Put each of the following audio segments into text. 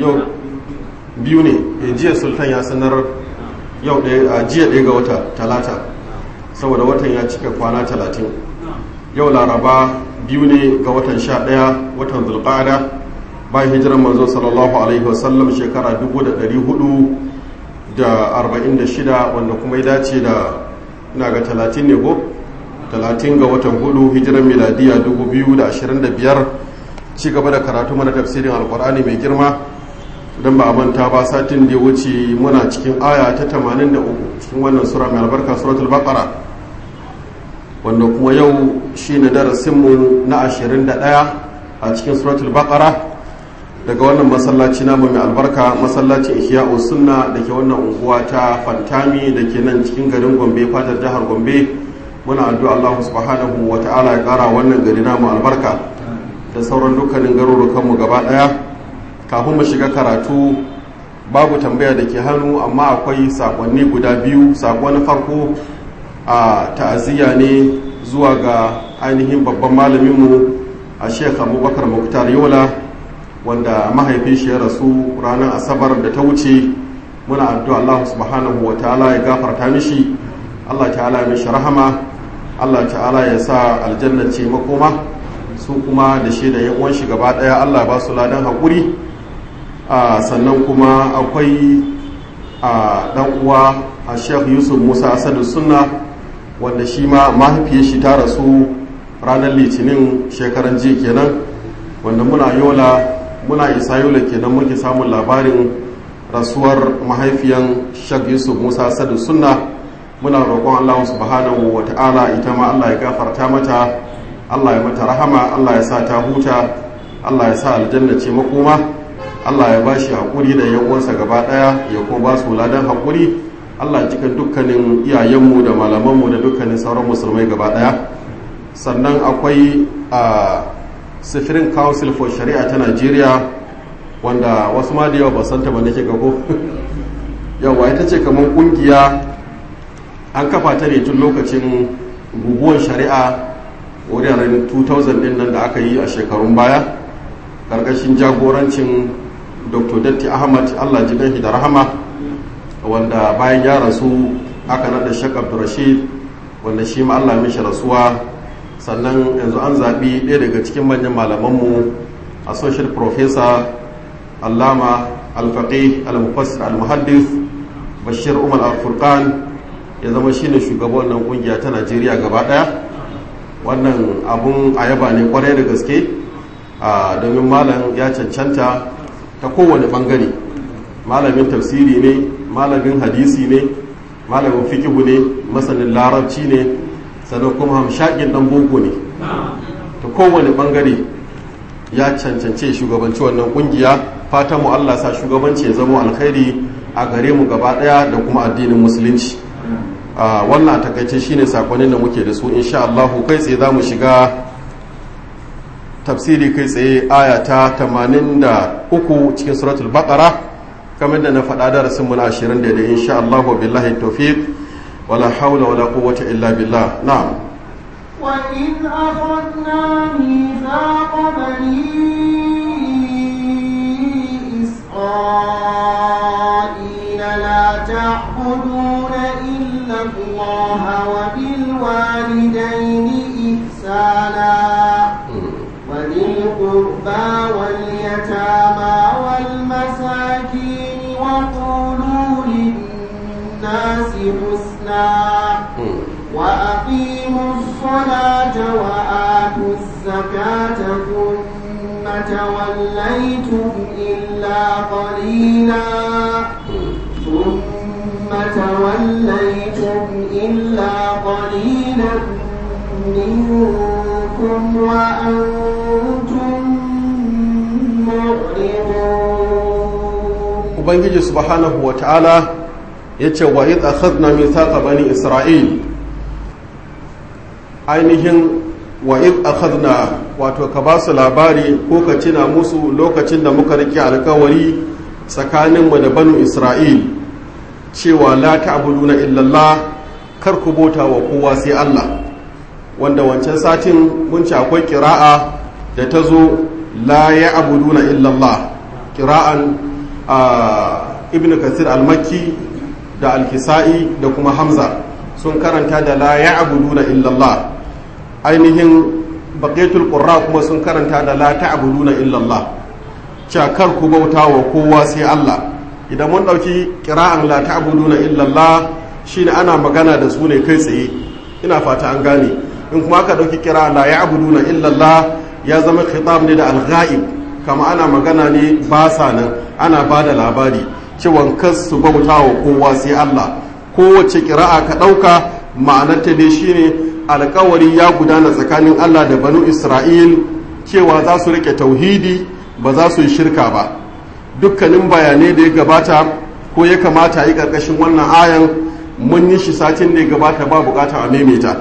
yau biyu ne jiya sultan ya sanar yau a jiya ɗaya ga wata talata saboda watan ya cika kwana talatin yau laraba biyu ne ga watan sha ɗaya watan zulƙada bayan hijiran manzo sallallahu alaihi wasallam shekara 446 wanda kuma ya dace da ina ga 30 ne ko 30 ga watan hudu hijiran miladiya 2025 ci gaba da karatu mana tafsirin alkur'ani mai girma don ba a manta ba satin da ya wuce muna cikin aya ta 83 cikin wannan sura mai albarka suratul baqara wanda kuma yau shi ne darasinmu na 21 a cikin suratul baqara daga wannan masallaci namu mai albarka masallacin ihya'u sunna da ke wannan unguwa ta fantami da ke nan cikin garin gombe fatar jihar gombe muna addu'a Allah subhanahu wa ta'ala ya kara wannan gari namu albarka da sauran dukkanin garurukanmu gaba daya kafin mu shiga karatu babu tambaya da ke hannu amma akwai sakonni guda biyu sako na farko a ta'aziyya ne zuwa ga ainihin babban malaminmu a sheikh abubakar muktar yola wanda mahaifin shi ya rasu ranar asabar da ta wuce muna addu'a Allah subhanahu wa ta'ala ya gafarta mishi Allah ta'ala ya mishi rahama Allah ta'ala ya sa aljanna ce makoma su kuma da shi da yan uwan shi gaba daya Allah ba su ladan haƙuri sannan kuma akwai dan uwa a Sheikh Yusuf Musa Asadu Sunna wanda shi ma mahaifiyar shi ta rasu ranar litinin shekaran jiya kenan wanda muna yola muna isa yola kenan muke samun labarin rasuwar mahaifiyan shag yusuf musa sadu sunna muna roƙon allah subhanahu wa ta'ala ita ma allah ya gafarta mata allah ya mata rahama allah ya sa ta huta allah ya sa aljanna ce makoma allah ya ba shi haƙuri da yan uwansa gaba ɗaya ya kuma ba su ladan haƙuri allah cika dukkanin iyayenmu da malamanmu da dukkanin sauran musulmai gaba ɗaya sannan akwai a sifirin council for shari'a ta nigeria wanda wasu ma da yawa ba santa ba nake gago yawa ita ce kamar kungiya an kafa ta ne tun lokacin guguwar shari'a wuraren 2000 din nan da aka yi a shekarun baya karkashin jagorancin dr datti ahmad allah ji da rahama wanda bayan ya rasu aka nada shek abdurrashid wanda shi ma allah mishi rasuwa sannan yanzu an zaɓi ɗaya daga cikin manyan malamanmu associate professor allama alfaƙi al-mufassir al-muhaddis bashir umar al-furqan ya zama shine shugaban wannan kungiya ta najeriya gaba ɗaya wannan abun ayaba ne kwarai da gaske domin malam ya cancanta ta kowane ɓangare malamin tafsiri ne malamin hadisi ne malamin fikihu ne masanin larabci ne sannan kuma hamshakin dan boko ne ta kowane bangare ya cancance shugabanci wannan kungiya fatan mu Allah sa shugabanci ya zama alkhairi a gare mu gaba daya da kuma addinin musulunci wannan takaice shine sakonin da muke da su insha Allah kai tsaye za mu shiga tafsiri kai tsaye aya ta 83 cikin suratul baqara kamar da na faɗa darasin mu na 20 da insha Allah billahi tawfiq ولا حول ولا قوة إلا بالله نعم وإذ أخذنا ميثاق بني إسرائيل لا تعبدون إلا الله وبالوالدين إحسانا وذي القربى واليتامى والمساكين وقولوا للناس حسنا وأقيموا الصلاة وآتوا الزكاة ثم توليتم إلا قليلا ثم توليتم إلا قليلا منكم وأنتم معرضون ubangiji subhanahu wa ta'ala ya ce wa idh akhadna mithaqa bani isra'il ainihin wa idh akhadna wato ka ba su labari ko ka cina musu lokacin da muka rike alkawari tsakaninmu da banu isra'il cewa la ta'buduna illallah kar ku bota wa kowa sai Allah wanda wancan satin mun ci akwai kira'a da ta zo la ya'buduna illallah kira'an ibn kathir al-makki da al-kisa'i da kuma hamza sun karanta da la ya'buduna illallah ainihin baqiyatul qurra kuma sun karanta da la ta'buduna illallah cakar ku bauta wa kowa sai Allah idan mun dauki kira'an la ta'buduna illallah shine ana magana da su ne kai tsaye ina fata an gane in kuma aka dauki kira la ya'buduna illallah ya zama khitab ne da al-ghaib kama ana magana ne ba sa nan ana ba da labari cewa kas su bauta wa kowa sai Allah kowace kira'a ka dauka ma'anarta dai shine alkawari ya gudana tsakanin Allah da banu Isra'il cewa za su rike tauhidi ba za su yi shirka ba dukkanin bayanai da ya gabata ko ya kamata yi karkashin wannan ayan mun yi shi satin da ya gabata ba bukata a maimaita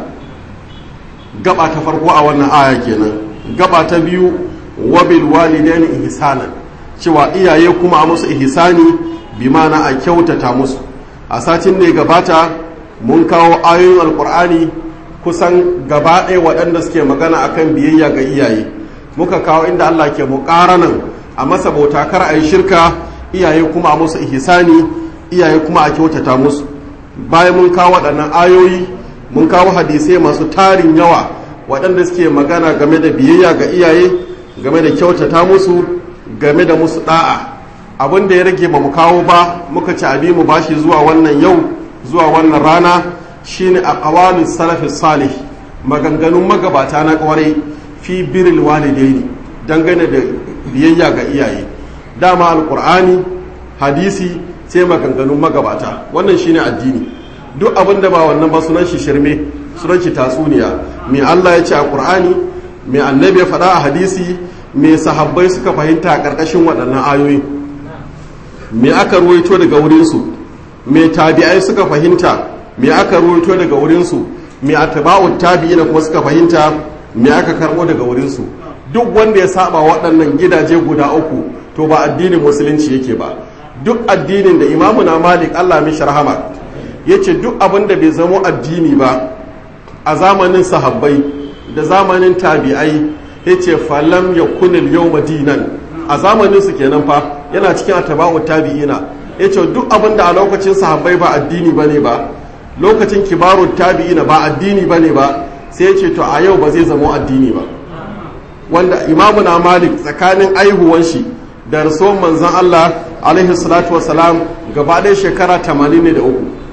gaba ta farko a wannan aya kenan gaba ta biyu wabil walidaini ihsanan cewa iyaye kuma a musu ihsani bi mana a kyautata musu a satin da ya gabata mun kawo ayoyin alkur'ani kusan gaba ɗaya waɗanda suke magana akan biyayya ga iyaye muka kawo inda Allah ke muƙaranan a masa bauta kar a yi shirka iyaye kuma a musu ihsani iyaye kuma a kyautata musu bayan mun kawo waɗannan ayoyi mun kawo hadisai masu tarin yawa waɗanda suke magana game da biyayya ga iyaye game da kyautata musu game da musu ɗa'a abin da ya rage ba mu kawo ba muka ci abi mu bashi zuwa wannan yau zuwa wannan rana shine a ƙawalin salafi salih maganganun magabata na ƙwarai fi biril walidaini dangane da biyayya ga iyaye dama alƙur'ani hadisi sai maganganun magabata wannan shine addini duk abin da ba wannan ba sunan shi shirme sunan shi tatsuniya me Allah ya ce a Qur'ani me annabi ya faɗa a hadisi me sahabbai suka fahimta a ƙarƙashin waɗannan ayoyi me aka ruwaito daga wurin su me tabi'ai suka fahimta me aka ruwaito daga wurin su me atba'ut tabi'ina kuma suka fahimta me aka karɓo daga wurin su duk wanda ya saba waɗannan gidaje guda uku to ba addinin musulunci yake ba duk addinin da imamu na malik allah mishi rahama ya ce duk abin da bai zamo addini ba a zamanin sahabbai da zamanin tabi'ai ya ce falam ya kunil yau madinan a zamanin su kenan fa yana cikin ataba'u tabi'ina ya ce duk abin da a lokacin sahabbai ba addini ba ne ba lokacin kibaru tabi'ina ba addini ba ne ba sai ya ce to a yau ba zai zamo addini ba wanda imamu na malik tsakanin aihuwan shi da rasuwan manzan Allah alaihi salatu wasalam gaba ɗaya shekara 83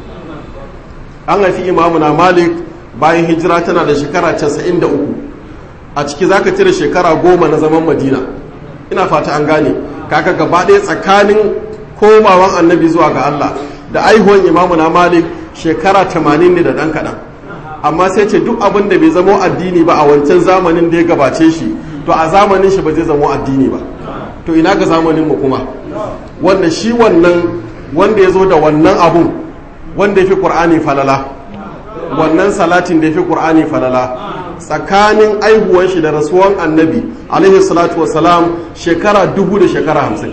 an haifi imamu na malik bayan hijira tana da shekara 93 a ciki za ka cire shekara goma na zaman madina ina fata an gane kaka gaba ɗaya tsakanin komawan annabi zuwa ga Allah da aihuwan imamu na malik shekara 80 ne da ɗan kaɗan amma sai ce duk abin da bai zamo addini ba a wancan zamanin da ya gabace shi to a zamanin shi ba zai zamo addini ba to ina ga zamanin mu kuma wanda shi wannan wanda ya zo da wannan abun wanda ya fi ƙur'ani falala wannan salatin da ya fi ƙur'ani falala tsakanin aihuwan shi da rasuwan annabi alaihi salatu wasalam shekara dubu da shekara hamsin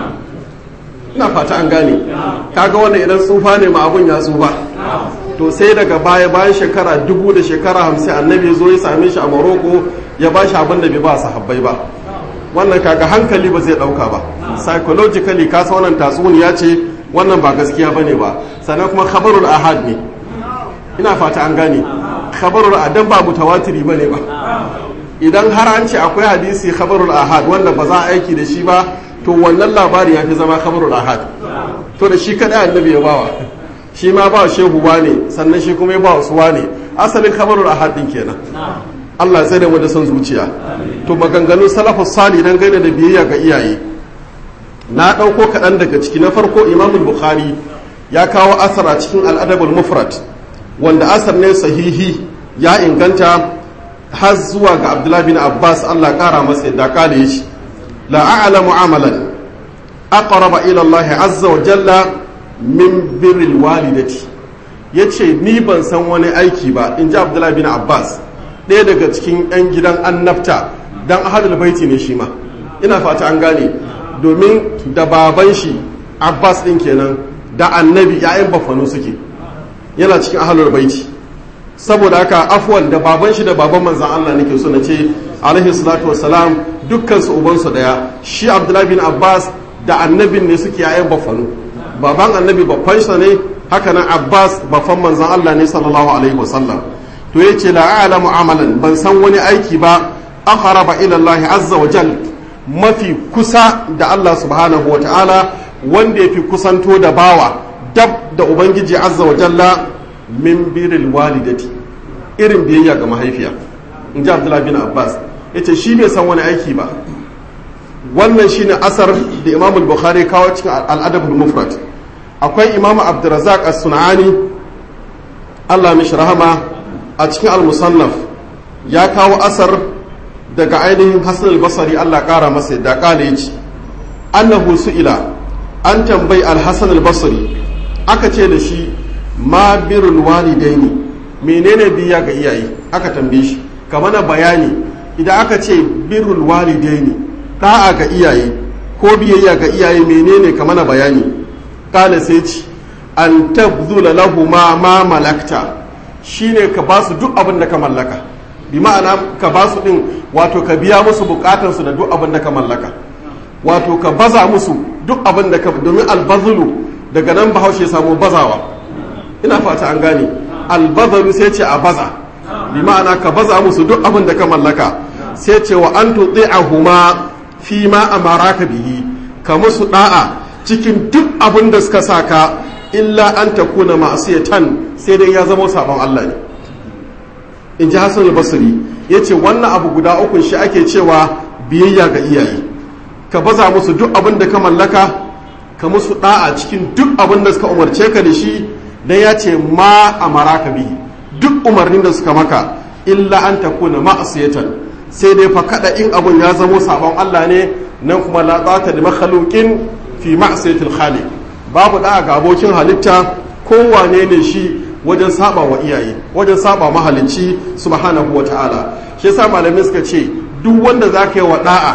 ina fata an gane kaga wanda idan tsufa ne ma abun ya tsufa to sai daga baya bayan shekara dubu da shekara hamsin annabi zo ya same shi a maroko ya ba shi abin da bai ba sahabbai ba wannan kaga hankali ba zai dauka ba psychologically ka sa wannan tatsuniya ce wannan ba gaskiya bane ba sannan kuma khabarul ahad ne ina fata an gane khabarul adan ba mutawatiri bane ba idan har an ce akwai hadisi khabarul ahad wanda ba za a aiki da shi ba to wannan labari ya fi zama khabarul ahad to da shi kada annabi ya bawa shi ma ba shehu ne sannan shi kuma ya ba wasu ne asalin khabarul ahad din kenan Allah sai da mu da son zuciya to maganganun salafus sali dan gaida da biyayya ga iyaye na ɗauko kaɗan daga ciki na farko imamul bukhari ya kawo asar a cikin al'adabul mufrad wanda asar ne sahihi ya inganta har zuwa ga abdullahi bin abbas allah ƙara masa yadda kale ya ce la a'lamu amalan aqraba ila allah azza wa jalla min birril walidati yace ni ban san wani aiki ba in ji abdullahi bin abbas ɗaya daga cikin 'yan gidan annabta dan ahadul baiti ne shi ma ina fata an gane domin da baban shi abbas ɗin kenan da annabi ya'yan bafano suke yana cikin ahalar baiti saboda haka afwan da baban shi da baban manzan allah nake so na ce alaihi salatu wassalam dukkan su ubansu daya shi abdullahi bin abbas da annabin ne suke yayan bafanu baban annabi babbansa ne haka nan abbas babban manzan allah ne sallallahu alaihi wasallam to ya ce la a'lamu amalan ban san wani aiki ba aqraba ila allah azza wa jal mafi kusa da allah subhanahu wa ta'ala wanda ya fi kusanto da bawa dab da ubangiji azza wa jalla min biril walidati irin biyayya ga mahaifiya in ji abdullahi bin abbas ya ce shi bai san wani aiki ba wannan shine asar da imam bukhari kawo cikin al'adabul mufrad akwai imam abdurrazak as-sunani allah mishi rahama a cikin al-musannaf ya kawo asar daga ainihin hasan al-basri allah kara masa da kala yace annahu su'ila an tambayi al-hasan al-basri aka ce da shi ma birul walidaini menene biya ga iyaye aka tambaye shi ka mana bayani idan aka ce birrul walidaini da'a ga iyaye ko biyayya ga iyaye menene ka mana bayani kala sai ci an tabzula lahu ma ma malakta shine ka ba su duk abin da ka mallaka bi ma'ana ka ba su din wato ka biya musu bukatan su da duk abin da ka mallaka wato ka baza musu duk abin da ka domin albazulu daga nan bahaushe samu bazawa ina fata an gane albazalu sai ce a baza bi ma'ana ka baza musu duk abin da ka mallaka sai ce wa an huma fi ma amaraka bihi ka musu da'a cikin duk abin da suka saka illa an takuna ma'asiyatan sai dai ya zama sabon Allah ne in ji Hassan al-Basri yace wannan abu guda uku shi ake cewa biyayya ga iyaye ka baza musu duk abin da ka mallaka ka musu da'a cikin duk abin da suka umarce ka da shi dan ya ce ma amaraka bihi duk umarnin da suka maka illa an takuna ma'asiyatan sai dai fa kada in abun ya zamo sabon Allah ne nan kuma la zata da makhluqin fi ma'siyatil khaliq babu da ga abokin halitta kowane ne shi wajen saba wa iyaye wajen saba mahalicci subhanahu wata'ala shi yasa malamai suka ce duk wanda zaka yi wa da'a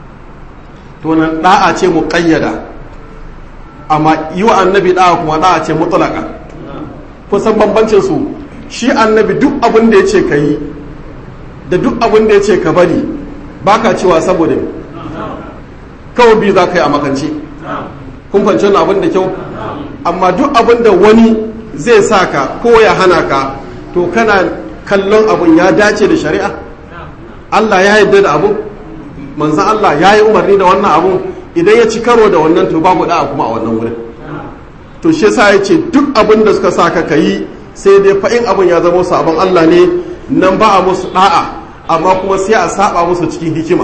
to nan da'a ce muqayyada amma yi wa annabi da'a kuma da'a ce mutlaka kusan bambancin su shi annabi duk abin da ya ce ka yi da duk abin da ya ce ka bari ba ka cewa saboda kawai biyu za ka yi a makance kun fanci wani abin da kyau amma duk abin da wani zai sa ka ko ya hana ka to kana kallon abin ya dace da shari'a Allah ya yarda da abun manzan Allah ya yi umarni da wannan abun idan ya ci karo da wannan to babu da'a kuma a wannan wurin to shi yasa ya ce duk abin da suka sa ka yi sai dai fa'in abin ya zama sabon Allah ne nan ba a musu da'a amma kuma sai a saba musu cikin hikima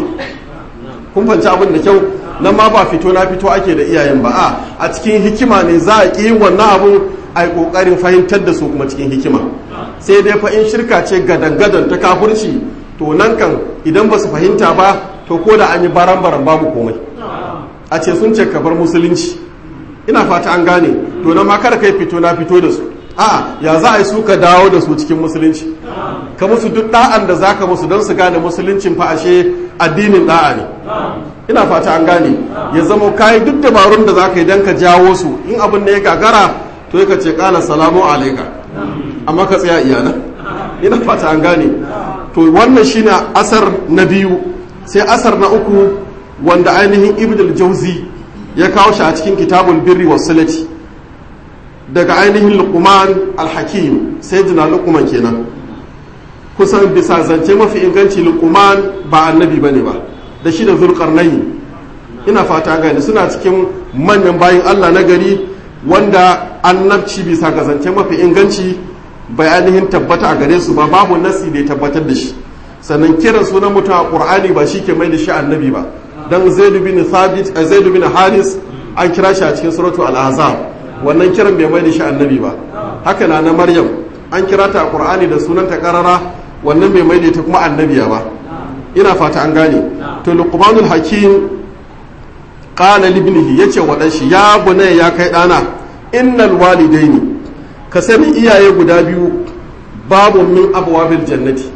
kun fanci abin da kyau nan ma ba fito na fito ake da iyayen ba a a cikin hikima ne za a ƙi wannan abin a yi ƙoƙarin fahimtar da su kuma cikin hikima sai dai fa'in shirka ce gadan-gadan ta kafurci to nan kan idan ba su fahimta ba to ko da an yi baran-baran babu komai a ce sun ce ka bar musulunci ina fata an gane to nan ma kada kai fito na fito da su a ya za a yi su ka dawo da su cikin musulunci ka musu duk da'an da za ka musu don su gane musuluncin fa ashe addinin da'a ne ina fata an gane ya zama kayi duk dabarun da za ka yi don ka jawo su in abin da ya gagara to ya ka ce kala salamu alaika amma ka tsaya iyana ina fata an gane to wannan shine asar na biyu sai asar na uku wanda ainihin ibn jauzi ya kawo shi a cikin kitabul birri wasilati daga ainihin luqman al-hakim sai jina luqman kenan kusan bisa zance mafi inganci luqman ba annabi bane ba da shi da zulqarnain ina fata gani suna cikin manyan bayin Allah na gari wanda annabci bisa ga zance mafi inganci bai ainihin tabbata a gare su ba babu nasi da ya tabbatar da shi sannan kiran sunan mutum a qur'ani ba shi ke mai da shi annabi ba dan zaid bin thabit zaid bin haris an kira shi a cikin suratu al-ahzab wannan kiran bai mai da shi annabi ba haka na na maryam an kira ta a qur'ani da sunanta karara wannan bai mai da ta kuma annabiya ba ina fata an gane to luqmanul hakim qala li ibnihi yace wa dan shi ya bunay ya kai dana innal walidaini ka sani iyaye guda biyu babu min abwabil jannati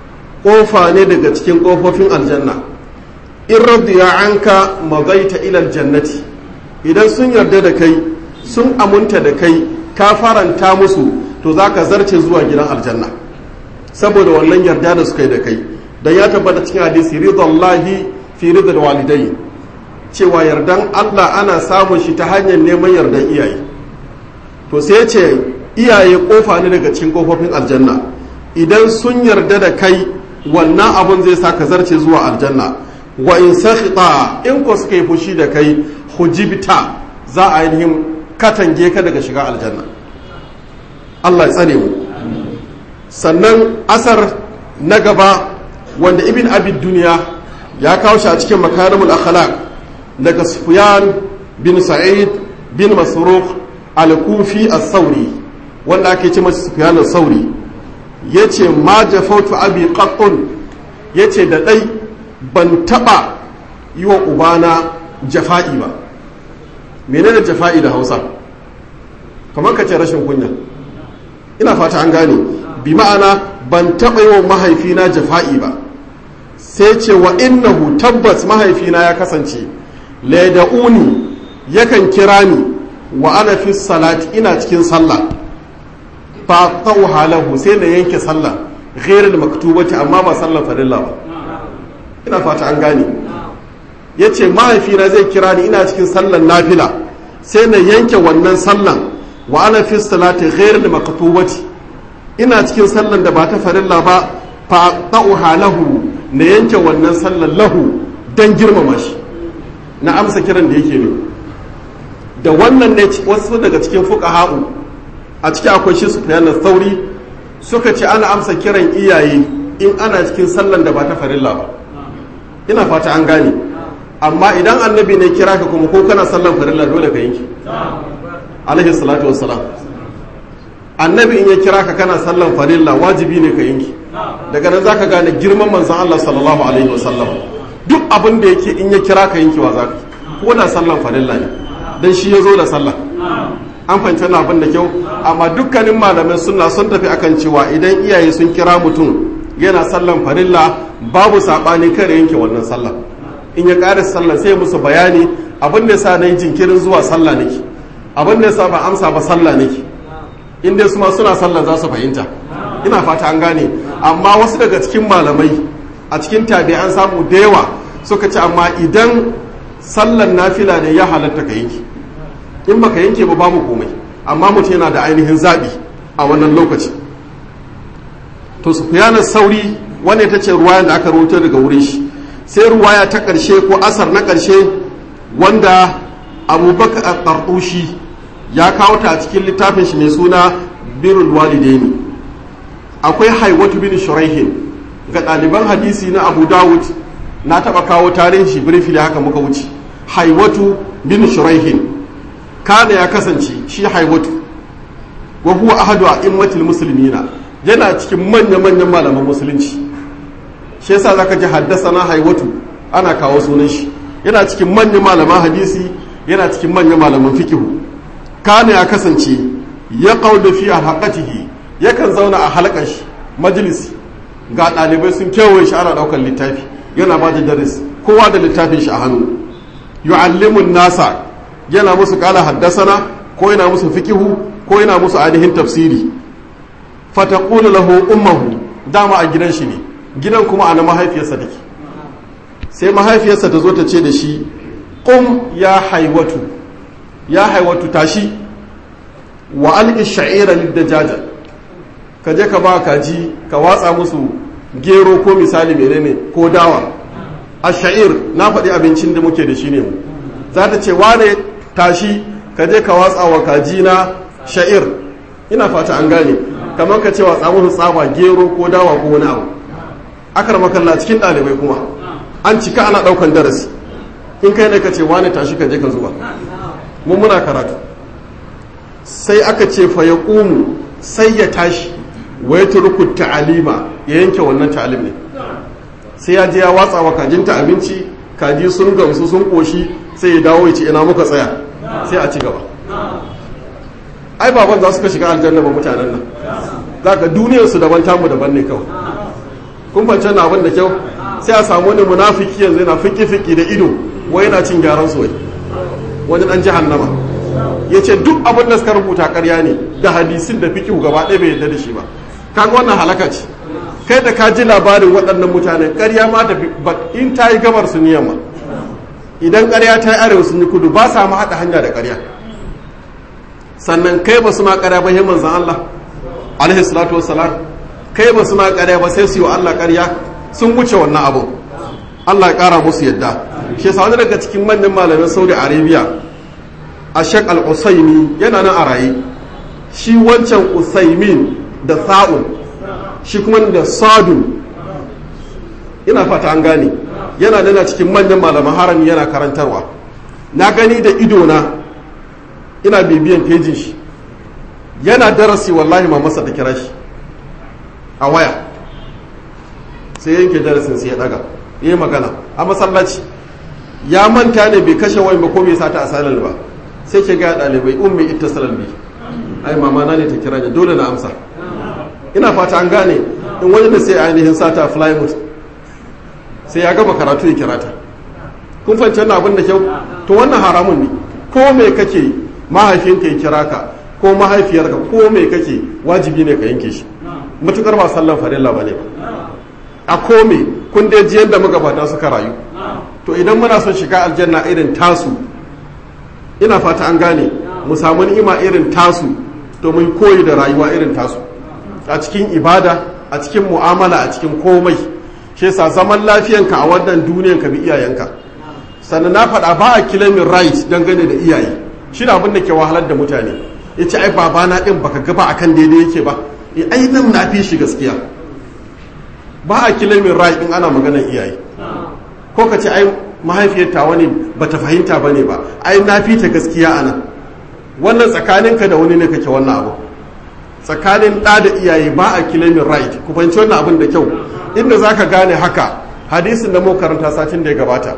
kofa ne daga cikin kofofin aljanna in radiya anka magaita ila jannati idan sun yarda da kai sun amunta da kai ka faranta musu to za ka zarce zuwa gidan aljanna saboda wannan yarda da suka yi da kai da ya tabbata cikin hadisi ridallahi fi ridal walidai cewa yardan Allah ana samun shi ta hanyar neman yardan iyaye to sai ya ce iyaye kofa ne daga cikin kofofin aljanna idan sun yarda da kai wannan abun zai sa ka zarce zuwa aljanna wa in sakhita in ko suka yi fushi da kai hujibta za a ainihin katange ka daga shiga aljanna Allah ya tsare mu sannan asar na gaba wanda ibn abid duniya ya kawo shi a cikin makarimul akhlaq daga sufyan bin sa'id bin masruq al-kufi as-sauri wanda ake ce masa sufyan as-sauri yace ma jafautu abi qattun yace da dai ban taba yi wa ubana jafa'i ba menene jafa'i da Hausa kamar ka ce rashin kunya ina fata an gane bi ma'ana ban taba yi wa mahaifina jafa'i ba sai ce wa innahu tabbas mahaifina ya kasance laida'uni yakan kira ni wa ana fi salati ina cikin sallah fa tauha lahu sai na yanke sallah ghairul maktubati amma ba sallar farilla ba ina fata an gane yace mahaifina zai kira ni ina cikin sallar nafila sai na yanke wannan sallan wa ana fi salati ghairul maktubati ina cikin sallan da ba ta farilla ba fa tauha lahu na yanke wannan sallan lahu dan girmama shi na amsa kiran da yake ne da wannan ne wasu daga cikin fuqaha'u a ciki akwai shi su na sauri suka ce ana amsa kiran iyaye in ana cikin sallan da ba ta farilla ba ina fata an gane amma idan annabi ne kira ka kuma ko kana sallan farilla dole ka yanke alaihi salatu wassalam annabi in ya kira ka kana sallan farilla wajibi ne ka yanke daga nan zaka gane girman manzon Allah sallallahu alaihi wasallam duk abin da yake in ya kira ka yankewa zaka ko da sallan farilla ne dan shi ya zo da sallah an fahimci na abin da kyau amma dukkanin malamai suna sun tafi akan cewa idan iyaye sun kira mutum yana sallan farilla babu saɓani kare yanke wannan sallah in ya ƙara sallah sai musu bayani abin da sa na yi jinkirin zuwa sallah nake abin da sa ba amsa ba sallah nake in dai su ma suna sallah za su fahimta ina fata an gane amma wasu daga cikin malamai a cikin tabi an samu da yawa suka ce amma idan sallan nafila ne ya halatta ka yanke in baka yanke ba babu komai amma mutum yana da ainihin zaɓi a wannan lokaci to su fiyanar sauri wanda ta ce ruwaya da aka rubuta daga wurin shi sai ruwaya ta ƙarshe ko asar na ƙarshe wanda abubakar a ƙarƙushi ya kawo ta a cikin littafin shi mai suna birul walidaini akwai haiwatu bin shuraihin ga ɗaliban hadisi na abu dawud na taɓa kawo tarihin shi briefly haka muka wuce haiwatu bin shuraihin kana ya kasance shi haiwatu wa huwa ahadu a immatul muslimina yana cikin manya-manyan malaman musulunci shi yasa zaka ji haddasa na haiwatu ana kawo sunan shi yana cikin manyan malaman hadisi yana cikin manyan malaman fikihu kana ya kasance ya qaudu fi halaqatihi yakan zauna a halakar shi majalisi ga ɗalibai sun kewaye shi ana ɗaukar littafi yana ba da daris kowa da littafin shi a hannu yu'allimun nasa yana musu kala haddasana ko yana musu fikihu ko yana musu ainihin tafsiri fataqulu lahu ummuhu dama a gidan shi ne gidan kuma ana mahaifiyarsa take sai mahaifiyarsa ta zo ta ce da shi qum ya haiwatu ya haiwatu tashi wa alqi sha'ira liddajaja ka je ka ba kaji ka watsa musu gero ko misali menene ko dawa a sha'ir na faɗi abincin da muke da shi ne mu za ta ce wane tashi ka je ka watsa wa kaji na sha'ir ina fata an gane kamar ka ce watsa musu tsaba gero ko dawa ko wani abu akar makalla cikin ɗalibai kuma an cika ana ɗaukan darasi in kai ne ka ce wane tashi ka je ka zuba mun muna karatu sai aka ce fa ya ƙumu sai ya tashi wa ya turku ta'alima ya yanke wannan ta'alim ne sai ya je ya watsa wa kajinta abinci kaji sun gamsu sun koshi sai ya dawo ya ce ina muka tsaya sai a ci gaba ai baban za su ka shiga aljanna ba mutanen nan za ka duniyar su daban tamu daban ne kawai kun fance na abin da kyau sai a samu wani munafiki yanzu yana fiki fiki da ido wai yana cin gyaran soyi wani dan jahannama ya ce duk abin da suka rubuta karya ne da hadisin da fiki gaba ɗaya bai yarda da shi ba kaga wannan halaka ce kai da ka ji labarin waɗannan mutane ƙarya ma da in ta yi gabar su niyan ma idan ƙarya ta yi arewa sun yi kudu ba sa ma haɗa hanya da ƙarya sannan kai ba su ma ƙarya ba himman zan Allah alaihi salatu wassalam kai ba su ma ƙarya ba sai su yi wa Allah ƙarya sun wuce wannan abu Allah ya ƙara musu yadda shi yasa wani daga cikin manyan malamin Saudi Arabia a Sheikh Al-Usaimi yana nan a raye shi wancan Usaimin da Sa'un shi kuma da Sadun ina fata an gane yana nuna cikin manyan malaman harami yana karantarwa na gani da idona ina bibiyan fejin shi yana darasi wallahi ma masa da kira shi a waya sai yanke darasin sai ya daga yi magana a masallaci ya manta ne bai kashe wani ba ko bai sata a salal ba sai ke ga ɗalibai ummi ita salal bi ai mama na ne ta kira ni dole na amsa ina fata an gane in wani da sai ainihin sata flymouth sai ya gama karatu ya kira ta kun fahimci wannan abin da kyau to wannan haramun ne ko me kake mahaifinka ya kira ka ko mahaifiyarka ko me kake wajibi ne ka yanke shi matukar ba sallan farilla ba ne a ko me kun dai ji yadda magabata suka rayu to idan muna son shiga aljanna irin tasu ina fata an gane mu samu ni'ima irin tasu to mun koyi da rayuwa irin tasu a cikin ibada a cikin mu'amala a cikin komai shi yasa zaman lafiyanka a wannan duniyan ka bi iyayenka sannan na faɗa ba a kilamin right dangane da iyaye shi na abin da ke wahalar da mutane ya ce ai babana ɗin baka gaba a kan daidai yake ba e ai nan na fi shi gaskiya ba a kilamin right ɗin ana maganar iyaye ko ka ce ai mahaifiyar tawa ne ba ta fahimta ba ne ba ai na fi ta gaskiya a nan wannan tsakaninka da wani ne kake wannan abu tsakanin ɗa da iyaye ba a kilamin right ku fahimci wannan abin da kyau inda za ka gane haka hadisin da mu karanta satin da ya gabata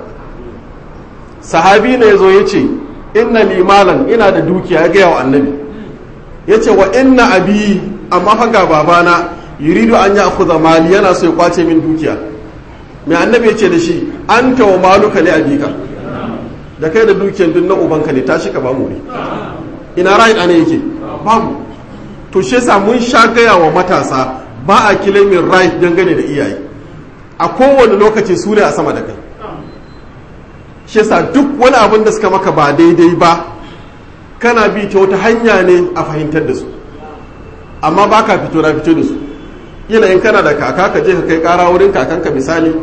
sahabi ne ya zo ya ce inna limalan ina da dukiya ya gaya wa annabi ya ce wa inna abi amma fa ga babana yuridu an ya akuza mali yana so ya kwace min dukiya mai annabi ya ce da shi an wa maluka li abika da kai da dukiyan duk na ubanka ne tashi ka ba mu ina rai ɗane yake babu to shi yasa mun sha gaya wa matasa ba a kilimin right dangane da iyaye a kowane lokaci su ne a sama da kai shi yasa duk wani abin da suka maka ba daidai ba kana bi ta wata hanya ne a fahimtar da su amma ba ka fito na fito da su ina in kana da kaka ka je ka kai kara wurin kakanka misali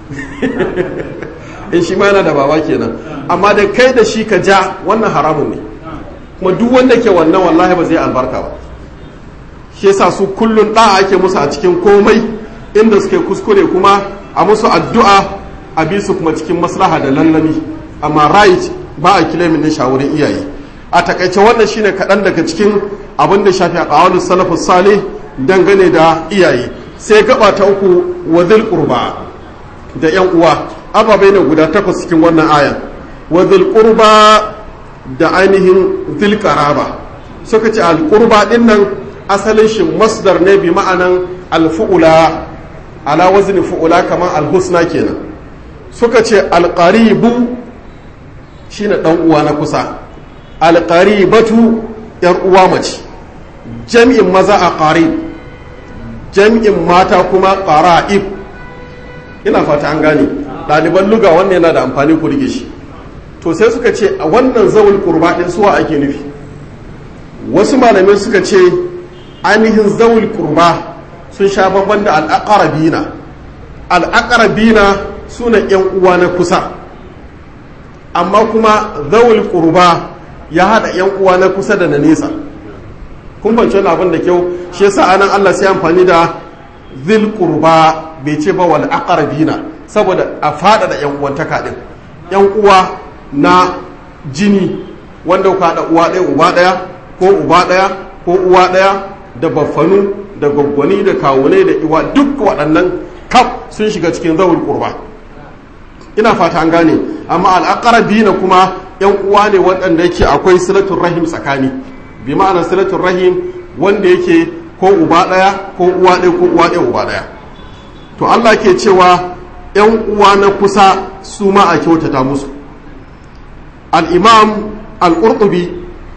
in shi ma yana da baba kenan amma da kai da shi ka ja wannan haramun ne kuma duk wanda ke wannan wallahi ba zai albarka ba shi yasa su kullun da ake musu a cikin komai inda suke kuskure kuma a musu addu'a a bi su kuma cikin maslaha da lallami amma right ba a kilomin din shawarin iyaye a takaice wannan shine kaɗan daga cikin abin da shafi a ƙawalin salafus salih dangane da iyaye sai gaba ta uku wa qurba da yan uwa ababai ne guda takwas cikin wannan ayan wa qurba da ainihin zil qaraba suka ce al qurba din nan asalin shi masdar ne bi ma'anan al fu'ula ala wazni fu'ula kamar al husna kenan suka ce al qaribu shine dan uwa na kusa al qaribatu yar uwa mace jam'in maza a qarib jam'in mata kuma qara'ib ina fata an gane ɗaliban luga wannan yana da amfani ku rike shi to sai suka ce a wannan zawul qurba din suwa ake nufi wasu malamai suka ce ainihin zawul qurba sun sha babban da al'aqrabina al'aqrabina suna yan uwa na kusa amma kuma zawul qurba ya hada yan uwa na kusa da na nesa kun bance wani abin da kyau shi yasa anan Allah sai amfani da zil qurba bai ce ba wal aqrabina saboda a fada da yan uwantaka din yan uwa na jini wanda ka da uwa ɗaya uba ɗaya ko uba ɗaya ko uwa ɗaya da baffanu da gwaggwani da kawune da iwa duk waɗannan kaf sun shiga cikin zawul qurba ina fata an gane amma al'aqrabina kuma yan uwa ne waɗanda yake akwai silatul rahim tsakani bi ma'ana silatul rahim wanda yake ko uba ɗaya ko uwa ɗaya ko uwa ɗaya uba ɗaya to Allah ke cewa yan uwa na kusa su ma a kyautata musu al-imam al-qurtubi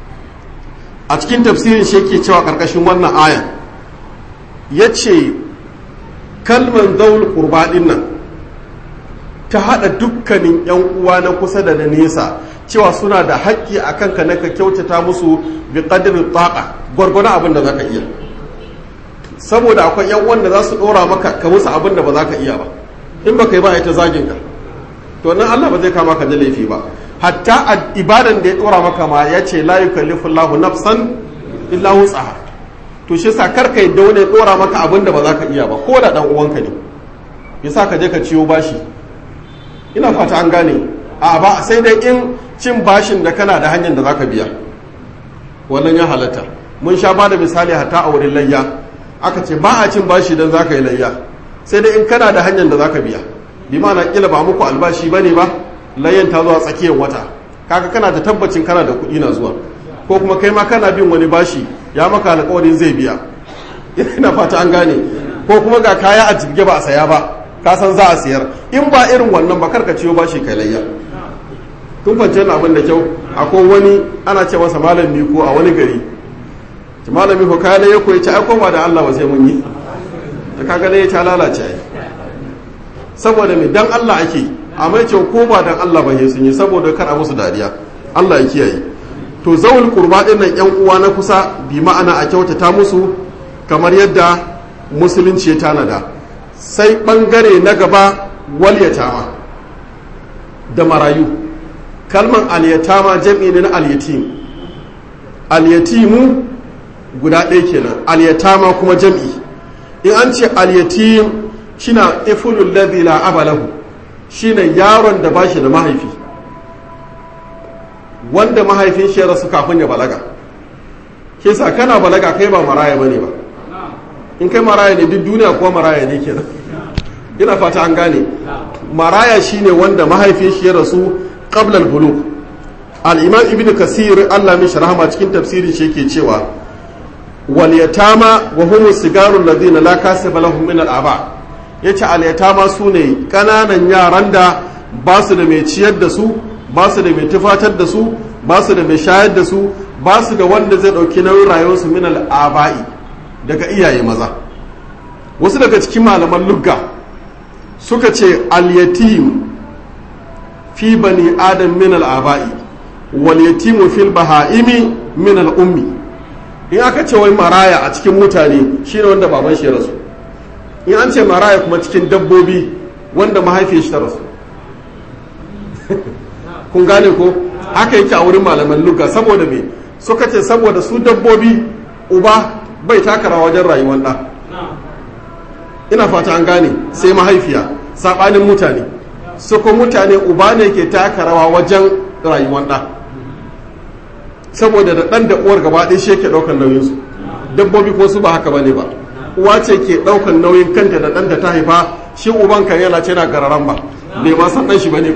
a cikin tafsirin shi yake cewa karkashin wannan aya yace kalman zaul qurba din nan ta haɗa dukkanin 'yan uwa na kusa da na nesa cewa suna da haƙƙi a kanka na ka kyautata musu bi ƙadirin taƙa gwargwadon abin da za ka iya saboda akwai 'yan uwan da za su ɗora maka ka musu abin da ba za ka iya ba in ba ka yi ba ita zagin ka to nan Allah ba zai kama ka da laifi ba hatta a ibadan da ya ɗora maka ma ya ce la yukallifu Allahu nafsan illa wus'aha to shi sa kar ka yi da wani ɗora maka abin da ba za ka iya ba ko da ɗan uwanka ne yasa ka je ka ciyo bashi ina fata an gane a ba sai dai in cin bashin da kana da hanyar da za ka biya wannan ya halatta mun sha ba da misali hatta a wurin layya aka ce ba a cin bashi don za ka yi layya sai dai in kana da hanyar da za ka biya bi na kila ba muku albashi ba ne ba layyan ta zuwa tsakiyar wata kaga kana da tabbacin kana da kuɗi na zuwa ko kuma kai ma kana bin wani bashi ya maka alƙawarin zai biya ina fata an gane ko kuma ga kaya a jibge ba a saya ba ka san za a siyar in ba irin wannan ba karka ciyo bashi kai layya kun fance abin da kyau akwai wani ana ce masa malam miko a wani gari malam miko kaya layya ko ya ce ai ba da Allah ba sai mun yi ta kaga layya ta lalace ai saboda me dan Allah ake amma ya ce ko ba dan Allah ba sun yi saboda kar a musu dariya Allah ya kiyaye to zawul qurba din nan yan uwa na kusa bi ma'ana a kyautata musu kamar yadda musulunci ya tanada sai bangare na gaba wal yatama da marayu kalman al yatama jam'i ne na al yatim al yatimu guda ɗaya kenan al yatama kuma jam'i in an ce al yatim shine ifulul ladhi la abalahu shine yaron da bashi da mahaifi wanda mahaifin shi ya rasu kafin ya balaga kisa kana balaga kai ba maraya bane ba in kai maraya ne duk duniya kuwa maraya ne kenan ina fata an gane maraya shine wanda mahaifin shi ya rasu qabla al-bulugh al-imam ibn kasir Allah min rahama cikin tafsiri shi yake cewa wal yatama wa hum sigaru alladhina la kasaba lahum min al-aba yace al yatama sune kananan yaran da ba su da mai ciyar da su ba su da mai tufatar da su ba su da mai shayar da su ba su da wanda zai ɗauki nauyin rayuwarsu min al'aba'i daga iyaye maza wasu daga cikin malaman lugga suka ce al-yatim fi bani adam min al'aba'i wal yatimu fil baha'imi min al'ummi in aka ce wai maraya a cikin mutane shine wanda baban shi ya rasu in an ce maraya kuma cikin dabbobi wanda mahaifiyar shi ta rasu kun gane ko haka yake a wurin malaman luga saboda me suka ce saboda su dabbobi uba bai takara wajen rayuwar ɗa ina fata an gane sai mahaifiya saɓanin mutane su ko mutane uba ne ke taka rawa wajen rayuwar ɗa saboda da ɗan da uwar gaba ɗaya shi yake ɗaukar nauyinsu dabbobi ko su ba haka bane ba uwa ce ke ɗaukar nauyin kanta da ɗan da ta haifa shi uban kan yana ce na gararan ba bai ma san ɗan shi bane ba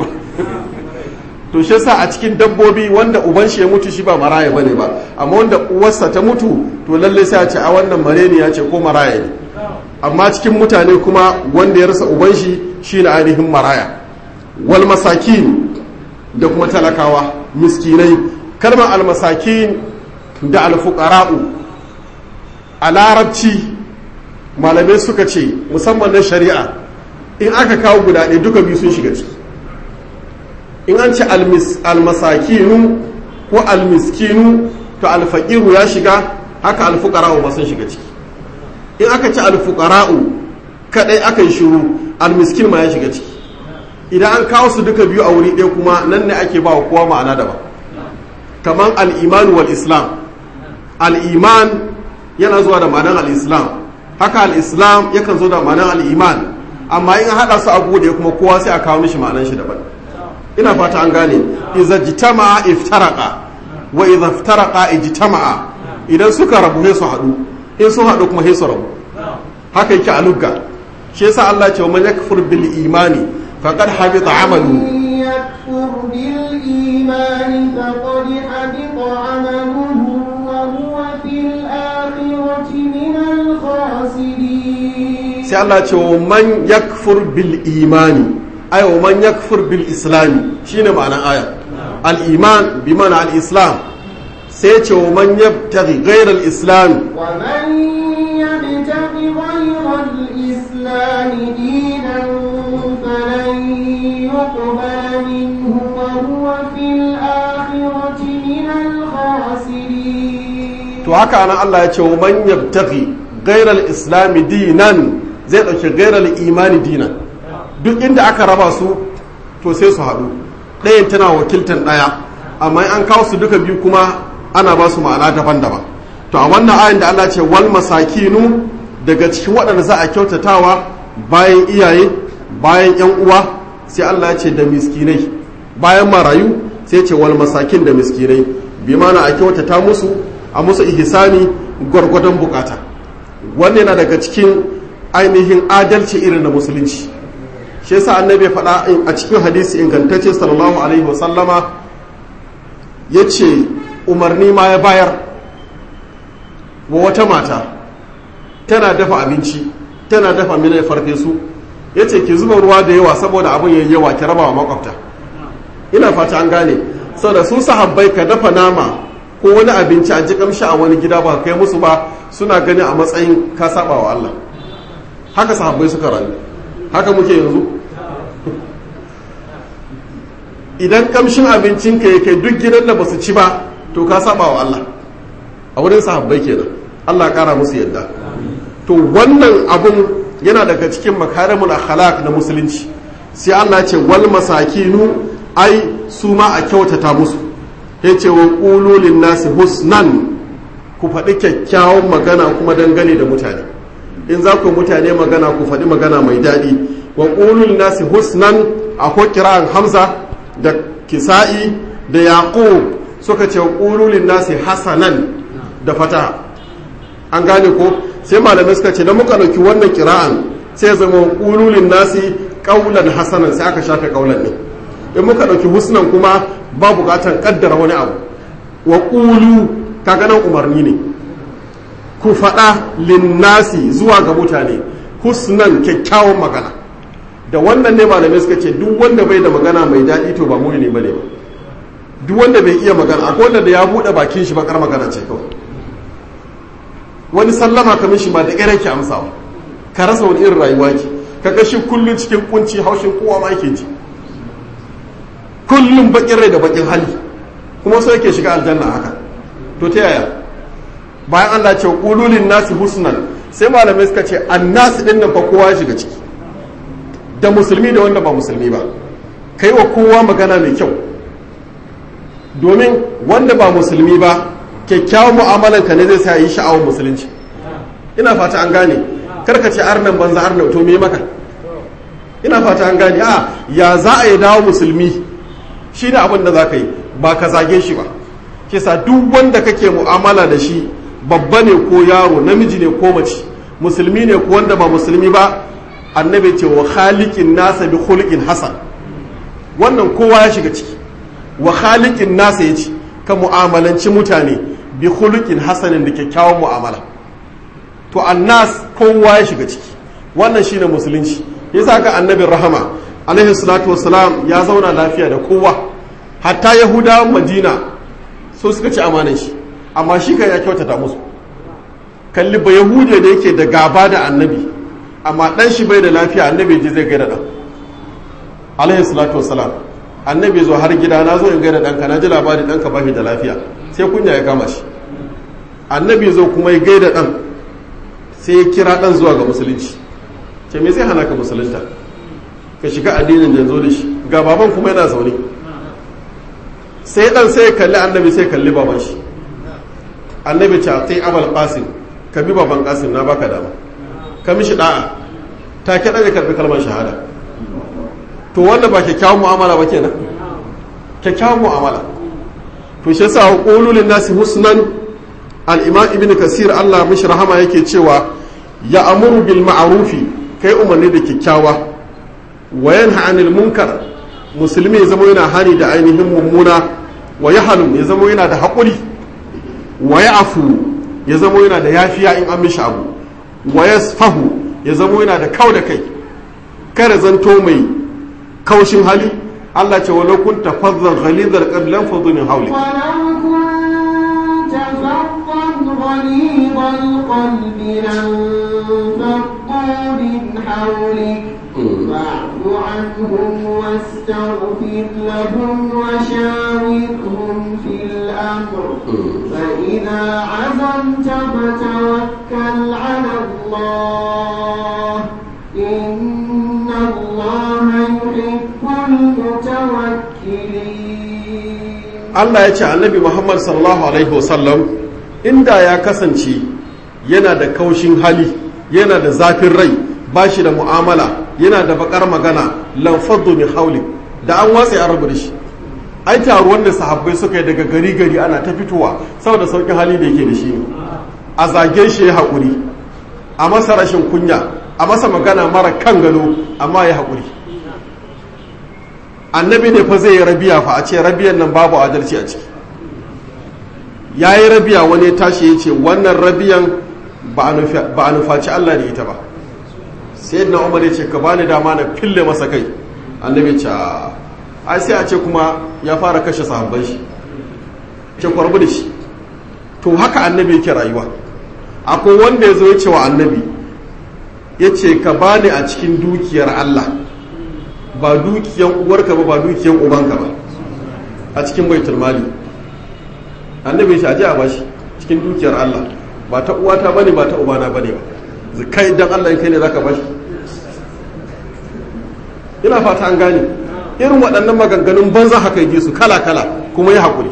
to shi sa a cikin dabbobi wanda uban shi ya mutu shi ba maraya bane ba amma wanda uwarsa ta mutu to lalle sai a ce a wannan mareni ya ce ko maraya ne amma cikin mutane kuma wanda ya rasa uban shi shine ainihin maraya wal masakin da kuma talakawa miskinai kalmar almasakin da alfuqara'u a larabci malamai suka ce musamman na shari'a in aka kawo guda ɗaya duka biyu sun shiga ciki in an ce almasakinu ko almiskinu to alfaqiru ya shiga haka alfuqara'u ba sun shiga ciki in aka ce alfuqara'u kadai aka yi shiru almiskin ma ya shiga ciki idan an kawo su duka biyu a wuri ɗaya kuma nan ne ake ba wa kowa ma'ana daban kamar al'iman wal islam al'iman yana zuwa da ma'anar al'islam haka al'islam yakan zo da ma'anar al'iman amma in haɗa su abu da kuma kowa sai a kawo mishi ma'anar shi daban ina fata an gane iza jitama'a iftaraka wa iza iftaraka ijtama'a idan suka rabu sai su haɗu in sun haɗu kuma sai su rabu haka yake a lugga shi yasa Allah ce wa man yakfur bil imani faqad habita amalu يكفر بالإيمان فقد حبط عمله وهو في الآخرة من الخاسرين sai Allah ce wa man yakfur bil imani ay wa man yakfur bil islami shine ma'anar aya al iman bi ma'ana al islam sai ce wa man yabtaghi ghayra al islam ومن يبتغ غير الإسلام دينا فلن الخاسرين to haka anan Allah ya ce wa man yabtaghi ghayra al-islam dinan zai dauki ghayra al-imani dinan duk inda aka raba su to sai su haɗu ɗayan tana wakiltan ɗaya amma in an kawo su duka biyu kuma ana ba su ma'ana daban-daban to a wannan ayin da Allah ce wal masakinu daga cikin waɗanda za a kyautatawa bayan iyaye bayan yan uwa sai Allah ya ce da miskinai bayan marayu sai ce wal masakin da miskinai bi mana a kyautata musu a musu ihsani gwargwadon bukata wannan yana daga cikin ainihin adalci irin na musulunci shi yasa annabi ya faɗa a cikin hadisi ingantacce sallallahu alaihi wasallama ya ce umarni ma ya bayar wa wata mata tana dafa abinci tana dafa mina farfesu ya ce ki zuba ruwa da yawa saboda abin yayi yawa ki raba wa makwabta ina fata an gane saboda su sahabbai ka dafa nama ko wani abinci a ji kamshi a wani gida ba kai musu ba suna gani a matsayin ka saba wa Allah haka sahabbai suka rayu haka muke yanzu idan kamshin abincin ka yake duk gidan da basu ci ba to ka saba wa Allah a wurin sahabbai kenan Allah kara musu yadda to wannan abun yana daga cikin makarimul akhlaq na musulunci sai Allah ce wal masakinu ai su ma a kyautata musu yace wa qulu lin nasi husnan ku faɗi kyakkyawan magana kuma dangane da mutane in za ku mutane magana ku faɗi magana mai daɗi wa qulu lin nasi husnan akwai kira'an hamza da kisa'i da yaqub suka ce qulu lin nasi hasanan da fata an gane ko sai malamai suka ce da muka ɗauki wannan kira'an sai zama ƙululin nasi ƙaulan hasanan sai aka shafe ƙaulan ne in muka ɗauki husnan kuma ba buƙatar ƙaddara wani abu wa ƙulu ta ganin umarni ne ku faɗa linnasi zuwa ga mutane husnan kyakkyawan magana da wannan ne malamai suka ce duk wanda bai da magana mai daɗi to ba muni ne bane ba duk wanda bai iya magana akwai wanda da ya buɗe bakin shi bakar magana ce kawai wani sallama ka mishi ma da ƙyar yake amsawa ka rasa wani irin rayuwa ke ka kashi kullum cikin kunci haushin kowa ma yake ji kullum bakin rai da bakin hali kuma so yake shiga aljanna haka to ta yaya bayan Allah ce qululin nasi husnan sai malamai suka ce annasi din nan fa kowa ya shiga ciki da musulmi da wanda ba musulmi ba kai wa kowa magana mai kyau domin wanda ba musulmi ba kyakkyawan mu'amalanka ne zai sa yi sha'awar musulunci ina fata an gane karka ce arnan banza arnan to me maka ina fata an gane a ya za a yi dawo musulmi shi ne abin da za ka yi ba ka zage shi ba kisa duk wanda kake mu'amala da shi babba ne ko yaro namiji ne ko mace musulmi ne ko wanda ba musulmi ba annabi ce wa khaliqin nasa bi khuluqin hasan wannan kowa ya shiga ciki wa khaliqin nasa yace ka mu'amalanci mutane bi khuluqin hasanin da kyakkyawan mu'amala to annas kowa ya shiga ciki wannan shine musulunci yasa ka annabin rahama alaihi salatu wassalam ya zauna lafiya da kowa hatta yahudawan madina so suka ci amanan shi amma shi kan ya kyautata musu kalli ba yahudiya da yake da gaba da annabi amma dan shi bai da lafiya annabi ji zai gaida dan alaihi salatu wassalam annabi zo har gida na zo in gaida danka na ji labari danka ba shi da lafiya sai kunya ya kama shi annabi zo kuma ya gaida dan sai ya kira dan zuwa ga musulunci ce me zai hana ka musulunta ka shiga addinin da zo da shi ga baban kuma yana zaune sai dan sai ya kalli annabi sai ya kalli baban shi annabi ce sai abal qasim ka bi baban qasim na baka dama ka mishi da'a ta ke ya karbi kalmar shahada to wanda ba kyakkyawan mu'amala ba kenan kyakkyawan mu'amala to shi yasa qulul nasi husnan al-imam ibn kasir Allah mishi rahama yake cewa ya amuru bil ma'rufi kai umarni da kyakkyawa wa yanha anil munkar musulmi ya zama yana hani da ainihin mummuna wa yahlu ya zama yana da haƙuri wa ya'fu ya zama yana da yafiya in an mishi abu wa yasfahu ya zama yana da kau da kai kada zanto mai kaushin hali Allah ce walau kunta fazzan ghalidhal qalbi lam fadhu min hawlik غليظ القلب لانفضوا من حولك فاعف عنهم عنهم واستغفر لهم وشاورهم في الأمر فإذا عزمت فتوكل على الله إن الله يحب المتوكلين Allah ya ce annabi Muhammad sallallahu alaihi wasallam inda ya kasance yana da kaushin hali yana da zafin rai ba shi da mu'amala yana da bakar magana lamfaddu min hauli da an watsa ya rabu da shi ai taruwan da sahabbai suka yi daga gari gari ana ta fitowa saboda saukin hali da yake da shi ne a zage shi ya haƙuri a masa rashin kunya a masa magana mara kan gado amma ya haƙuri annabi ne fa zai yi rabiya fa a ce rabiyan nan babu adalci a ciki ya yi rabiya wani ya tashi ya ce wannan rabiyan ba a nufaci Allah da ita ba sai na umar ya ce ka bani dama na fille masa kai annabi ce ai sai a ce kuma ya fara kashe sahabban shi ce kwarbu da shi to haka annabi yake rayuwa akwai wanda ya zo ya ce wa annabi ya ce ka bani a cikin dukiyar Allah ba dukiyan uwarka ba ba dukiyan ubanka ba a cikin baitul mali annabi ya ce aje a bashi cikin dukiyar Allah ba ta uwata bane ba ta ubana bane ba kai dan Allah in kai ne zaka bashi ina fata an gane irin waɗannan maganganun banza haka yi su kala kala kuma ya haƙuri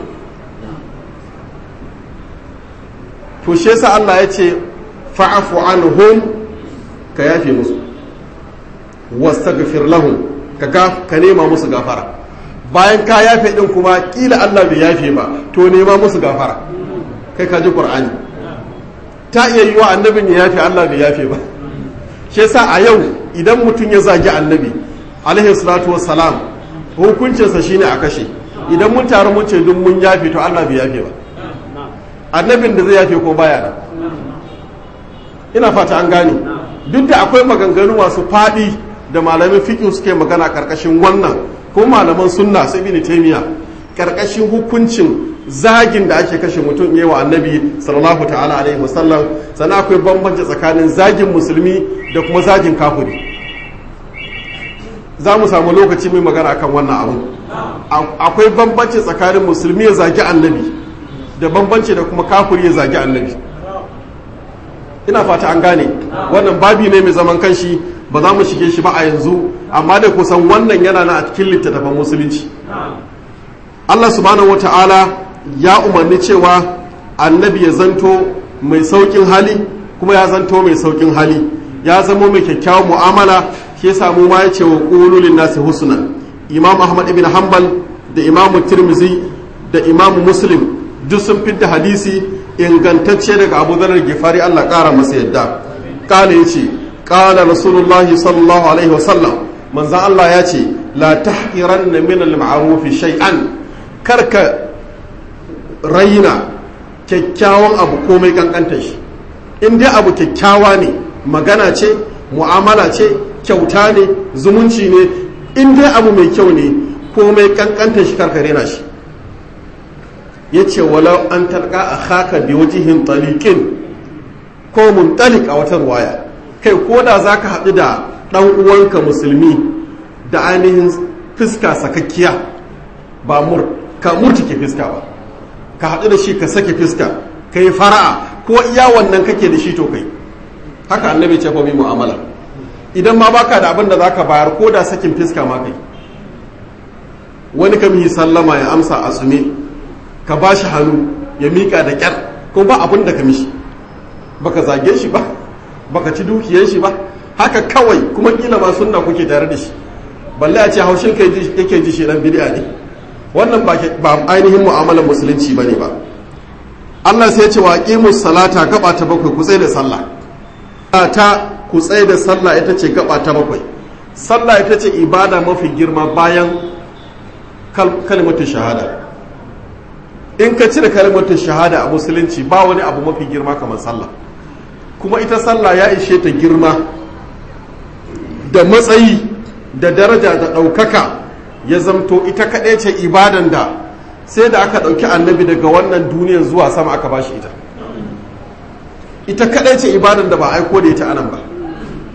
to shi yasa Allah ya ce fa'afu anhum ka yafe musu wastaghfir lahum ka ka nema musu gafara bayan ka yafe din kuma kila Allah bai yafe ba to nema musu gafara kai ka ji Qur'ani ta iya yi wa annabin ya yafe Allah bai yafe ba shi yasa a yau idan mutum ya zagi annabi alaihi salatu wassalam hukuncinsa shine a kashe idan mun taru mun ce duk mun yafe to Allah bai yafe ba annabin da zai yafe ko baya da ina fata an gane duk da akwai maganganu masu faɗi da malamin fiqh suke magana karkashin wannan ko malaman sunna sai ibn taymiya karkashin hukuncin zagin da ake kashe mutum yi wa annabi sallallahu ta'ala alaihi wasallam sannan akwai bambanci tsakanin zagin musulmi da kuma zagin kafiri za mu samu lokaci mai magana akan wannan abu akwai bambanci tsakanin musulmi ya zagi annabi da bambanci da kuma kafiri ya zagi annabi ina fata an gane wannan babi ne mai zaman kanshi ba za mu shige shi ba a yanzu amma da kusan wannan yana na a cikin littattafan musulunci Allah subhanahu wata'ala ya umarni cewa annabi ya zanto mai saukin hali kuma ya zanto mai saukin hali ya zamo mai kyakkyawan mu'amala shi yasa mu ma yace wa qulul nasi husnan imam ahmad ibn hanbal da imam tirmizi da imam muslim duk sun fidda hadisi ingantacce daga abu zarar gifari Allah kara masa yadda kala yace kala rasulullahi sallallahu alaihi wasallam manzan Allah ya ce la tahqiranna min al-ma'ruf shay'an karka raina kyakkyawan abu komai kankantar shi in dai abu kyakkyawa ne magana ce mu'amala ce kyauta ne zumunci ne in dai abu mai kyau ne komai kankantar shi karka rena shi ya ce walau an talqa a haka bi wajihin talikin ko muntalik a wata ruwaya kai ko da za ka haɗu da ɗan uwanka musulmi da ainihin fuska sakakkiya ba mur ka murtuke fuska ba ka haɗu da shi ka sake fuska ka yi fara'a ko iya wannan kake da shi to kai haka annabi ce mai mu'amala idan ma baka da abin da zaka bayar ko da sakin fuska ma kai wani kam yi sallama ya amsa a tsume ka ba shi hannu ya miƙa da ƙyar ko ba abin da ka mishi baka zage shi ba baka ci dukiyar shi ba haka kawai kuma kila ma sunna kuke tare da shi balle a ce haushin kai yake ji shi dan bid'a ne wannan ba ainihin mu'amalar musulunci bane ba Allah sai ya ce wa qimus salata gaba ta bakwai ku tsaye da sallah ta ku tsaye da sallah ita ce gaba ta bakwai sallah ita ce ibada mafi girma bayan kalmatin shahada in ka cire kalmatin shahada a musulunci ba wani abu mafi girma kamar sallah kuma ita sallah ya ishe ta girma da matsayi da daraja da ɗaukaka ya zamto ita kaɗai ce ibadan da sai da aka ɗauki annabi daga wannan duniyar zuwa sama aka bashi ita ita kaɗai ce ibadan da ba aiko da ita anan ba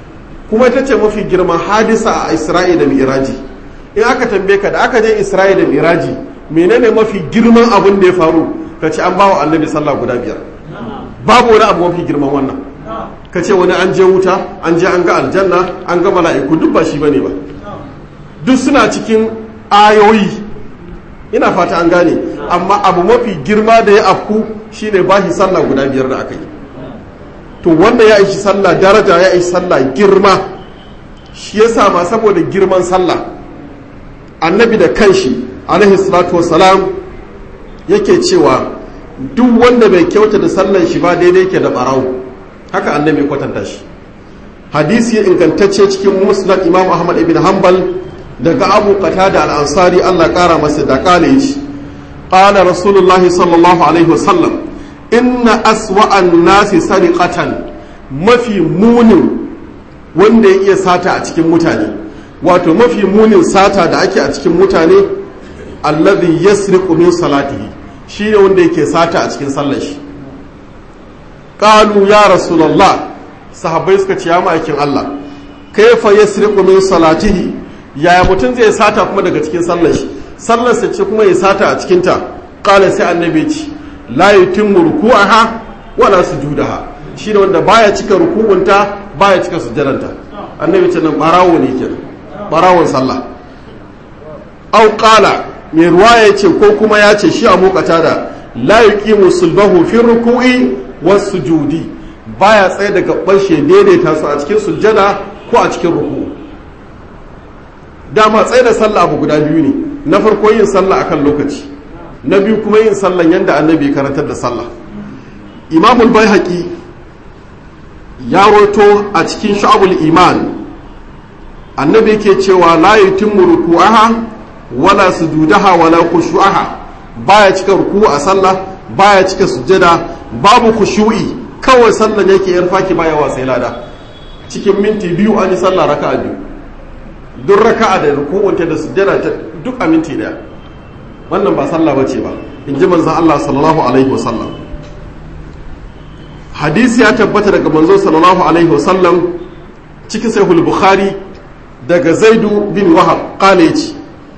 kuma ita ce mafi girman hadisa a isra'i da miraji in aka tambaye ka da aka je isra'i da miraji menene mafi girman abin da ya faru ka ce an bawa annabi sallah guda biyar babu wani abu mafi girman wannan ka ce wani an je wuta an je an ga aljanna an ga mala'iku duk ba shi bane ba duk suna cikin ayoyi ina fata an gane amma abu mafi girma da ya afku shine ba shi sallah guda biyar da aka yi to wanda ya ishi sallah daraja ya ishi sallah girma shi ya ma saboda girman sallah annabi da kanshi alaihi salatu wasalam yake cewa duk wanda bai kyauta da sallan shi ba daidai ke da barawo haka annabi kwatanta shi hadisi ya ingantacce cikin musnad imam ahmad ibn hanbal daga abu qatada al-ansari Allah kara masa da kale shi qala rasulullahi sallallahu alaihi wasallam inna aswa'an nasi sariqatan mafi munin wanda ya iya sata a cikin mutane wato mafi munin sata da ake a cikin mutane alladhi yasriqu min salatihi shine wanda yake sata a cikin sallar shi qalu ya rasulullah sahabbai suka ce ya ma'aikin Allah kaifa yasriqu min salatihi yaya mutum zai sata kuma daga cikin sallar shi sallar sa ce kuma ya sata a cikin ta qala sai annabi ce la yutimmu ruku'aha wala sujudaha shine wanda baya cika ruku'unta baya cika sujjadanta annabi ce nan barawo ne kenan barawon sallah au qala mai ruwaya yace ko kuma ya ce shi a mokata da la yuqimu sulbahu fi ruku'i was sujudi baya tsaye daga bashe daidaita su a cikin sujjada ko a cikin ruku dama tsaye da sallah abu guda biyu ne na farko yin sallah akan lokaci na biyu kuma yin sallan yadda annabi karantar da sallah imamul baihaqi ya roto a cikin sha'abul iman annabi ke cewa la yutimmu ruku'aha wala sujudaha wala khushu'aha baya cika ruku a sallah baya cika sujjada babu khushu'i kawai sallan yake yar faki baya wa sai lada cikin minti biyu an yi sallah raka'a biyu duk raka'a da ruku'unta da sujjada ta duk a minti daya wannan ba sallah bace ba in ji manzon Allah sallallahu alaihi wasallam hadisi ya tabbata daga manzo sallallahu alaihi wasallam cikin sahih bukhari daga zaidu bin wahab qala yace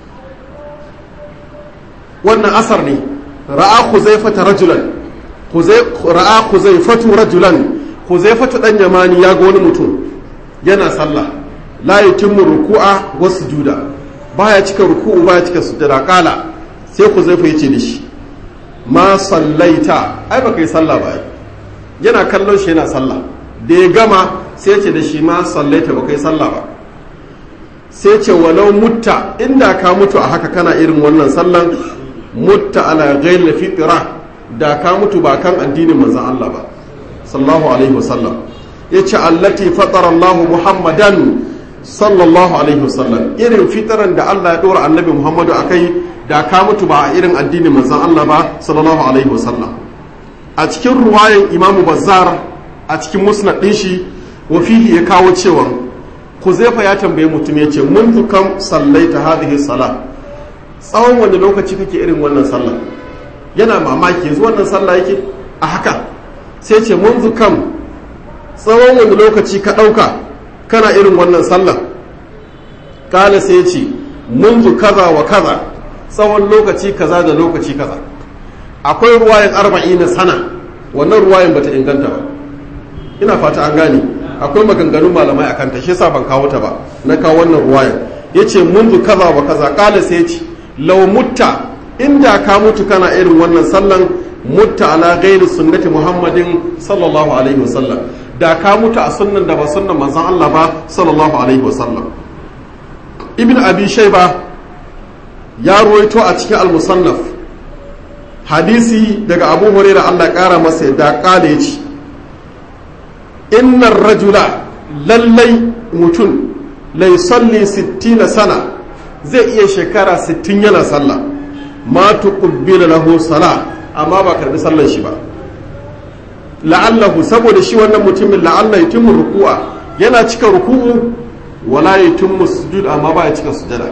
wannan asar ne ra'a khuzaifata rajulan ra'a khuzaifatu rajulan khuzaifatu dan yamani ya ga wani mutum yana sallah la yutimmu ruku'a wa sujuda baya cika ruku'u baya cika sujada kala sai khuzaifa yace da shi ma sallaita ai baka yi sallah ba yana kallon shi yana sallah da ya gama sai ce da shi ma sallaita baka yi sallah ba sai ce walau mutta inda ka mutu a haka kana irin wannan sallan mutta ala ghayr fitra da ka mutu ba kan addinin manzon Allah ba sallallahu alaihi wasallam yace allati fatara Allah Muhammadan sallallahu alaihi wasallam irin fitaran da Allah ya dora annabi Muhammadu akai da ka mutu ba a irin addinin manzon Allah ba sallallahu alaihi wasallam a cikin ruwayan Imam Bazzar a cikin musnad din shi wa fihi ya kawo cewa Kuzaifa ya tambaye mutum ya ce mun kam sallaita hadhihi salat tsawon wani lokaci kake irin wannan sallah yana mamaki yanzu wannan sallah yake a haka sai ce mun kam tsawon wani lokaci ka ɗauka kana irin wannan sallah kala sai ce mun kaza wa kaza tsawon lokaci kaza da lokaci kaza akwai ruwayan arba'i na sana wannan ruwayan bata inganta ba ina fata an gane akwai maganganun malamai akan ta shi ban kawo ta ba na kawo wannan ruwayan yace mundu kaza wa kaza kala sai yace law mutta inda ka mutu kana irin wannan sallan mutta ala ghairi sunnati muhammadin sallallahu alaihi wasallam da ka mutu a sunnan da ba sunnan manzon Allah ba sallallahu alaihi wasallam ibn abi shayba ya ruwaito a cikin al-musannaf hadisi daga abu hurairah Allah kara masa da kala yace innar rajula lallai mutum lai salli sittina sana zai iya shekara sittin yana sallah ma tuqbila lahu sala amma ba karbi sallar shi ba la'allahu saboda shi wannan mutumin la'alla yutimmu ruku'a yana cika ruku'u wala yutimmu sujud amma ba ya cika sujada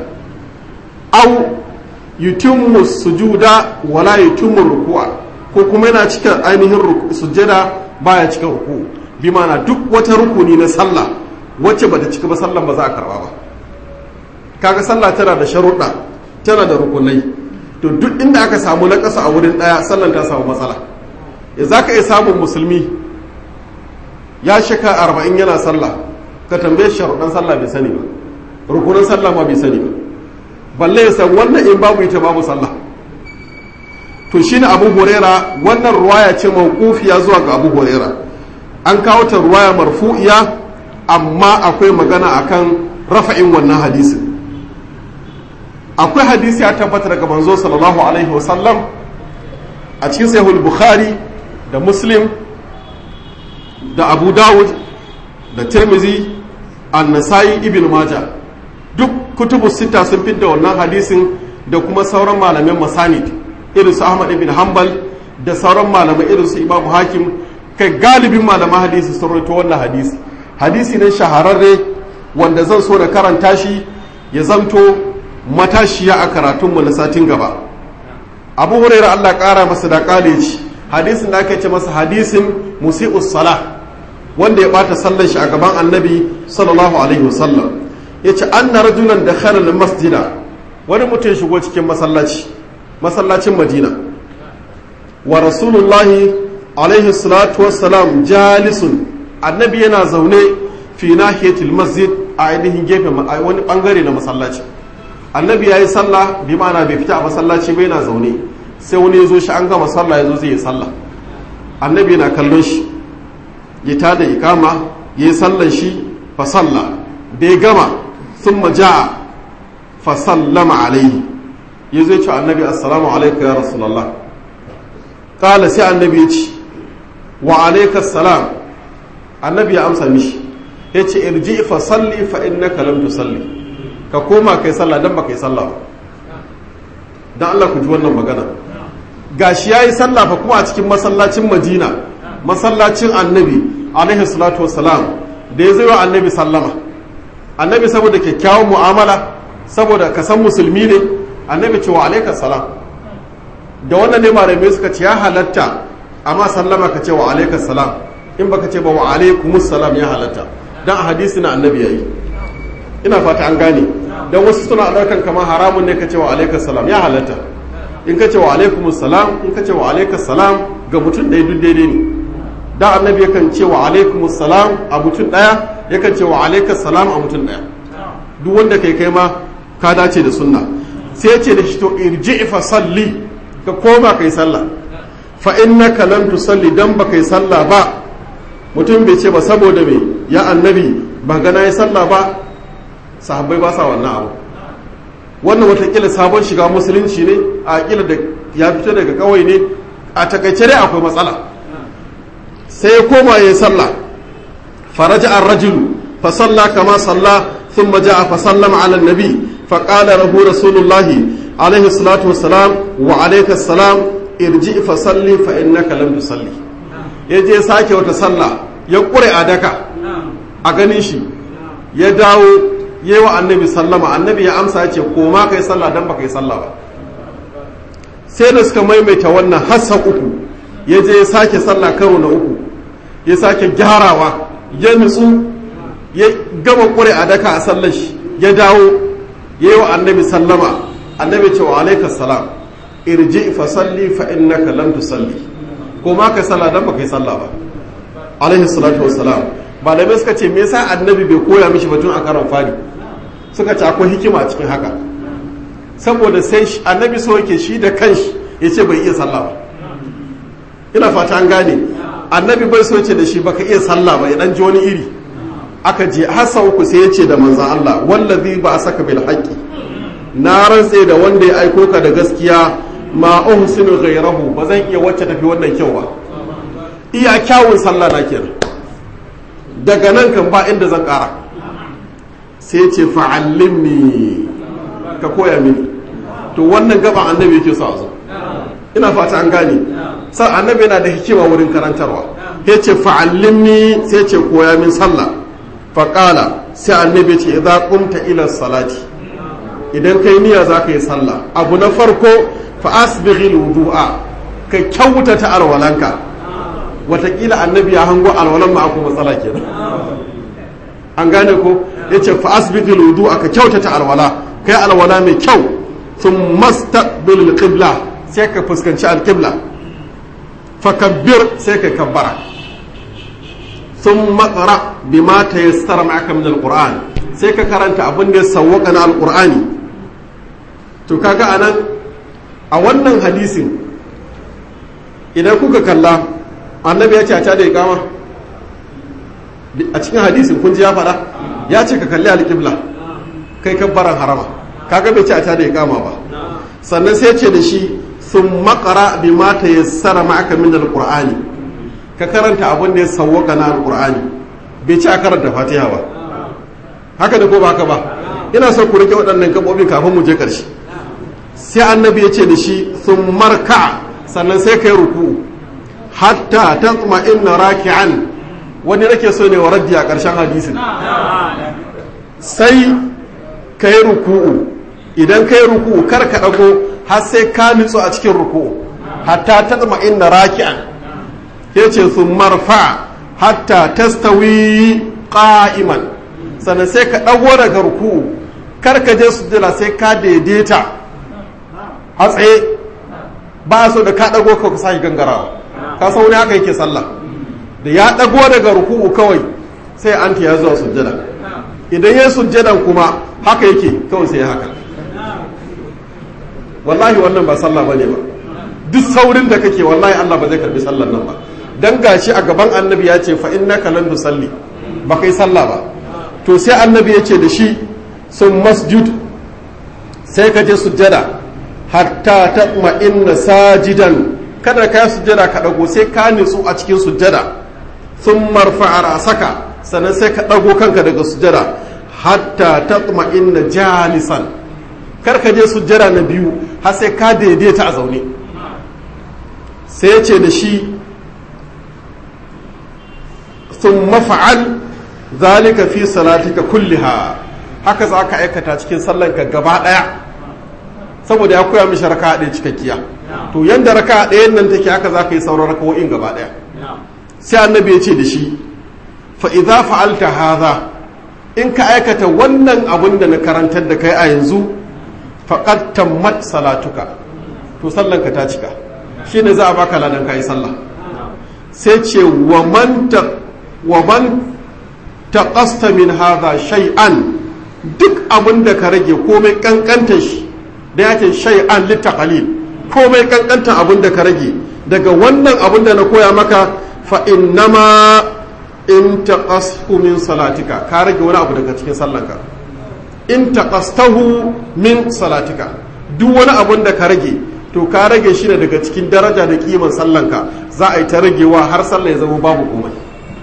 au yutimmu sujuda wala yutimmu ruku'a ko kuma yana cika ainihin sujada ba ya cika ruku'u bi mana duk wata rukuni na sallah wacce bata cika ba sallan ba za a karba ba kaga sallah tana da sharuɗa tana da rukunai to duk inda aka samu na ƙasa a wurin ɗaya sallan ta samu matsala ya za ka iya samun musulmi ya shaka arba'in yana sallah ka tambaye sharuɗan sallah bai sani ba rukunan sallah ma bai sani ba balle ya san wannan in babu ita babu sallah to shine abu huraira wannan ruwaya ce mawqufiya zuwa ga abu huraira an kawo ta ruwaya marfu'iya amma akwai magana akan rafa'in wannan hadisin akwai hadisi ya tabbata daga manzo sallallahu alaihi wasallam a cikin sahihul bukhari da muslim da abu dawud da tirmizi an-nasai ibn maja duk kutubu sita sun fidda wannan hadisin da kuma sauran malamin masanid irin su ahmad ibn hanbal da sauran malamai irin su imamu hakim kai galibin malaman hadisi sun rawaito wannan hadisi hadisi ne shahararre wanda zan so da karanta shi ya zanto matashiya a karatunmu na satin gaba abu huraira allah kara masa da kaleji hadisin da aka ce masa hadisin musi'us sala wanda ya bata sallar shi a gaban annabi sallallahu alaihi wasallam ya ce an na rajulan da kharar masjida wani mutum shigo cikin masallaci masallacin madina wa rasulullahi alaihi salatu wassalam jalisun annabi yana zaune fi nahiyatil masjid a ainihin gefen wani bangare na masallaci annabi ya yi sallah bi ma'ana bai fita a masallaci bai na zaune sai wani ya zo shi an gama sallah ya zo zai yi sallah annabi yana kallon shi ya tada ikama ya yi sallan shi fa sallah da ya gama sun maja'a fa sallama alaihi ya zai ce annabi assalamu alaikum ya rasulallah kala sai annabi ya ce wa alaikas salam annabi ya amsa mishi ya ce irji fa salli fa innaka lam tusalli ka koma kai sallah dan ba kai sallah ba dan Allah ku ji wannan magana gashi yayi sallah fa kuma a cikin masallacin Madina masallacin Annabi alaihi salatu wassalam da ya zaiwa Annabi sallama Annabi saboda kyakkyawan mu'amala saboda ka san musulmi ne Annabi ce wa alaikas salam da wannan ne malamai suka ce ya halatta amma sallama ka ce wa alaikas salam in baka ce ba wa alaikumus salam ya halatta dan a hadisi na Annabi yayi ina fata an gane don wasu suna ɗaukan kamar haramun ne ka ce wa alaikas salam ya halatta in ka ce wa alaikum salam in ka ce wa alaikas salam ga mutum ɗaya duk daidai ne da annabi yakan ce wa alaikum salam a mutum ɗaya yakan ce wa alaikas salam a mutum ɗaya duk wanda kai kai ma ka dace da sunna sai ce da shi to irji fa salli ka koma kai sallah fa innaka lam tusalli dan ba kai sallah ba mutum bai ce ba saboda me ya annabi ba gana yi sallah ba sahabbai ba sa wannan abu wannan watakila sabon shiga musulunci ne a kila da ya fito daga kawai ne a takaice dai akwai matsala sai ya koma ya yi sallah faraja an rajulu fa salla kama salla thumma ja'a fa sallama ala nabi fa qala lahu rasulullahi alaihi salatu wassalam wa alayka salam irji fa salli fa innaka lam tusalli yaje sake wata sallah ya kure a daka a ganin shi ya dawo yi wa annabi sallama annabi ya amsa ya ce koma kai sallah dan baka yi sallah ba sai da suka maimaita wannan hassa uku ya je ya sake sallah karo na uku ya sake gyarawa ya nutsu ya gama kure a daka a sallar shi ya dawo ya yi wa annabi sallama annabi ce wa alaikas salam irji fa salli fa innaka lam tusalli koma kai sallah dan baka yi sallah ba alaihi salatu wassalam malamai suka ce me yasa annabi bai koya mishi batun a karon fari suka ce akwai hikima cikin haka saboda sai annabi so yake shi da kanshi ya ce bai iya sallah ba ina fata an gane annabi bai so ce da shi baka iya sallah ba ya dan ji wani iri aka je hasa uku sai ya ce da manzan Allah wallazi ba saka bil haqqi na rantse da wanda ya aiko ka da gaskiya ma uhsinu ghayrahu ba zan iya wacce tafi wannan kyau ba iya kyawun sallah na kenan daga nan kan ba inda zan kara sai ce fa'allimni ka koya mini to wannan gaban annabi yake so a zo ina fata an gane sai annabi yana da hikima wurin karantarwa ya ce fa'allimni sai ce koya min sallah faƙala sai annabi ce idan kumta ila salati idan kai niyya za ka yi sallah abu na farko fa asbighil wudu'a ka kyautata alwalanka watakila annabi ya hango alwalan ma akwai matsala kenan an gane ko yace fa asbiqil wudu aka kyautata alwala kai alwala mai kyau sun mastaqbil qibla sai ka fuskanci alqibla fakabbir sai ka kabbara sun matsara bima tayassara ma'aka min alquran sai ka karanta abin da ya sawwaka na alqur'ani to kaga anan a wannan hadisin idan kuka kalla annabi ya ce a da ikama a cikin hadisin kun ji ya faɗa ya ce ka kalli alƙibla kai kabbaran harama kaga bai ce a da ikama ba sannan sai ce da shi sun makara bi mata ya sara ma'aka min alƙur'ani ka karanta abin da ya sawwaka na alƙur'ani bai ce a karanta fatiha ba haka da ko ba haka ba ina son ku rike waɗannan gaɓoɓin kafin mu je ƙarshe sai annabi ya ce da shi sun marka sannan sai ka yi ruku hatta ta tsuma inna raki'an wani nake so ne wa raddi a ƙarshen hadisin sai ka yi ruku'u idan ka yi ruku'u kar ka ɗago har sai ka nutsu a cikin ruku'u hatta ta tsuma inna raki'an ya ce sun marfa hatta tastawi qa'iman sannan sai ka ɗago daga ruku'u kar ka je sujjada sai ka daidaita a tsaye ba so da ka ɗago ka sake gangarawa ka san wani haka yake sallah da ya ɗago daga ruku'u kawai sai an ya zuwa sujjada idan ya sujjadan kuma haka yake kawai sai haka wallahi wannan ba sallah bane ba duk saurin da kake wallahi Allah ba zai karbi sallar nan ba dan gashi a gaban annabi ya ce fa innaka lan tusalli ba kai sallah ba to sai annabi ya ce da shi sun masjud sai ka je sujjada hatta taqma inna sajidan kada ka sujjada ka dago sai ka nitsu a cikin sujjada sun marfa rasaka sannan sai ka dago kanka daga sujjada hatta taqma inna jalisan kar ka je sujjada na biyu har sai ka daidaita a zaune sai ce da shi sun mafa'al zalika fi salatika kulliha haka za ka aikata cikin sallanka gaba ɗaya saboda ya koya mishi raka ɗaya cikakkiya to yanda raka ɗayan nan take haka za ka yi sauran rakawo'in gaba ɗaya sai annabi ya ce da shi fa idza fa'alta hadha in ka aikata wannan abun da na karantar da kai a yanzu faqad tammat salatuka to sallanka ta cika shine za a baka ladan kai sallah sai ce wa man ta wa man taqasta min hadha shay'an duk abin da ka rage komai kankanta shi da yake shay'an litaqalil komai kankanta abin da ka rage daga wannan abin da na koya maka fa innama in taqashu min salatika ka rage wani abu daga cikin sallanka in taqastahu min salatika duk wani abin da ka rage to ka rage shi ne daga cikin daraja da kiman sallanka za a yi ta ragewa har sallah ya zama babu komai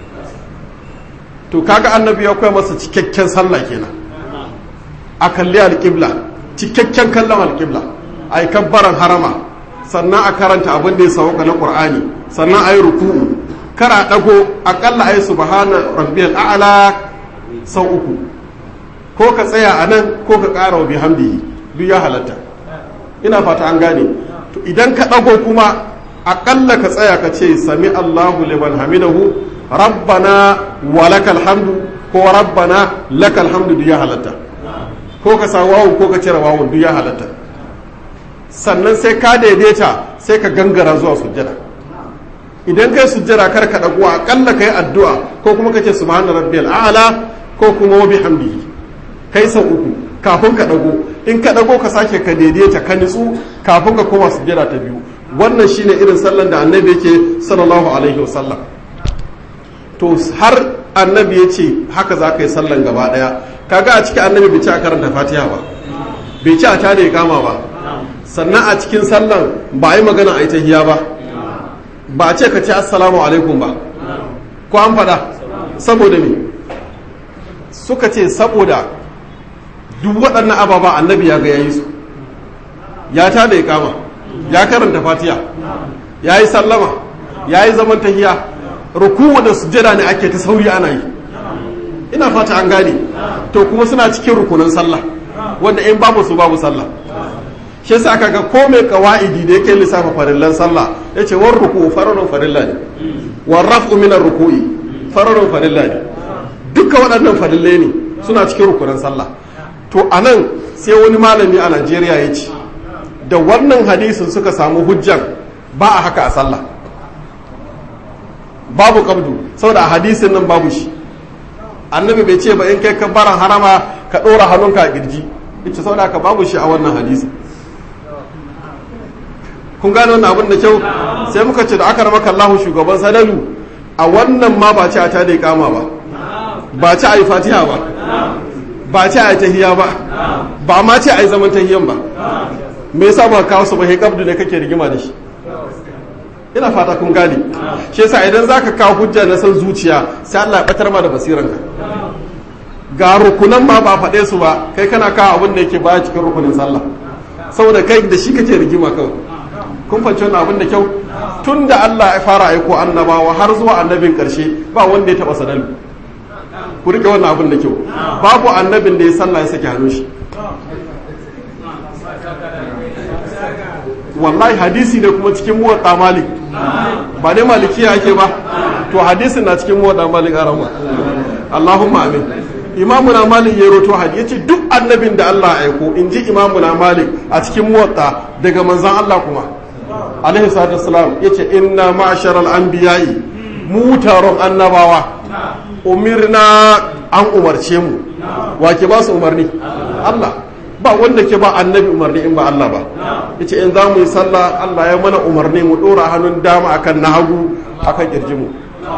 to kaga annabi ya koya masa cikakken sallah kenan a kalli alƙibla cikakken kallon alƙibla a yi kabbaran harama sannan a karanta abin da ya sauka na ƙur'ani sannan a yi ruku'u kar a ɗago aƙalla a yi subhana rabbiyal a'la sau uku ko ka tsaya a nan ko ka ƙara wa bihamdihi duk ya halatta ina fata an gane to idan ka ɗago kuma aƙalla ka tsaya ka ce sami allahu liman hamidahu rabbana wa lakal hamdu ko rabbana lakal hamdu duk ya halatta ko ka sa wawun ko ka cire wawun duk ya halatta sannan sai ka daidaita sai ka gangara zuwa sujjada idan kai sujjada kar ka dago akalla kai addu'a ko kuma kace subhana rabbiyal a'la ko kuma wa bihamdihi kai sau uku kafin ka dago in ka dago ka sake ka daidaita ka nitsu kafin ka koma sujjada ta biyu wannan shine irin sallan da annabi yake sallallahu alaihi wasallam to har annabi ya ce haka za ka yi sallan gaba daya kaga a cikin annabi bai ci a karanta fatiha ba bai ci a tada ya kama ba sannan a cikin sallan ba a yi magana a yi tahiya ba ba a ce ka ce assalamu alaikum ba ko an faɗa saboda me suka ce saboda duk waɗannan ababa annabi ya ga yayi su ya tada ya kama ya karanta fatiha ya yi sallama ya yi zaman tahiya rukuwa da sujjada ne ake ta sauri ana yi ina fata an gane to kuma suna cikin rukunan sallah wanda in babu su babu sallah shi yasa aka ga ko mai kawaidi da yake lissafa farillan sallah yace war ruku fararun farilla ne war raf'u min ruku'i fararun farilla ne duk duka waɗannan farillai ne suna cikin rukunan sallah to a nan sai wani malami a najeriya ya ce da wannan hadisin suka samu hujjan ba a haka a sallah babu kabdu saboda a hadisin nan babu shi annabi bai ce ba in kai kabbaran harama ka ɗora hannunka a kirji ita saboda haka babu shi a wannan hadisin kun gane wannan abin da kyau sai muka ce da aka rama kallahu shugaban sadalu a wannan ma ba ci a ta da kama ba ba ci a yi fatiha ba ba ci a yi tahiya ba ba ma ci a yi zaman tahiyan ba me yasa ba kawo su ba he kabdu ne kake rigima da shi ina fata kun gane shi yasa idan zaka kawo hujja na san zuciya sai Allah ya batar ma da basiranka ga rukunan ma ba faɗe su ba kai kana kawo abin da yake baya cikin rukunin sallah saboda kai da shi kake rigima kawai kun fahimci wannan abin da kyau tun da Allah ya fara aiko annabawa har zuwa annabin karshe ba wanda ya taba sadalu ku rike wannan abin da kyau babu annabin da ya sallah ya sake hannun shi wallahi hadisi ne kuma cikin muwatta malik ba dai malikiya ake ba to hadisin na cikin muwatta malik a rama Allahumma amin imamu na malik ya roto hadi yace duk annabin da Allah ya aiko in ji imamu na malik a cikin muwatta daga manzan Allah kuma alaihi salatu wassalam yace inna ma'sharal anbiya'i mu taron annabawa umirna an umarce mu wa ke ba su umarni Allah ba wanda ke ba annabi umarni in ba Allah ba yace in za mu yi sallah Allah ya mana umarni mu dora hannun dama akan na hagu akan kirjimu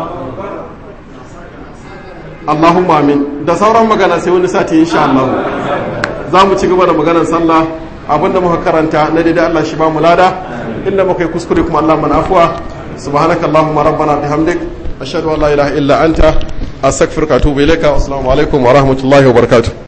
Allahumma amin da sauran magana sai wani sati insha Allah za mu ci gaba da maganar sallah abinda muka karanta na daidai Allah shi ba mu lada inda muka yi kuskure kuma Allah mana afuwa subhanaka allahumma rabbana bihamdik ashhadu an la ilaha illa anta astaghfiruka wa atubu ilayka assalamu alaikum wa rahmatullahi wa barakatuh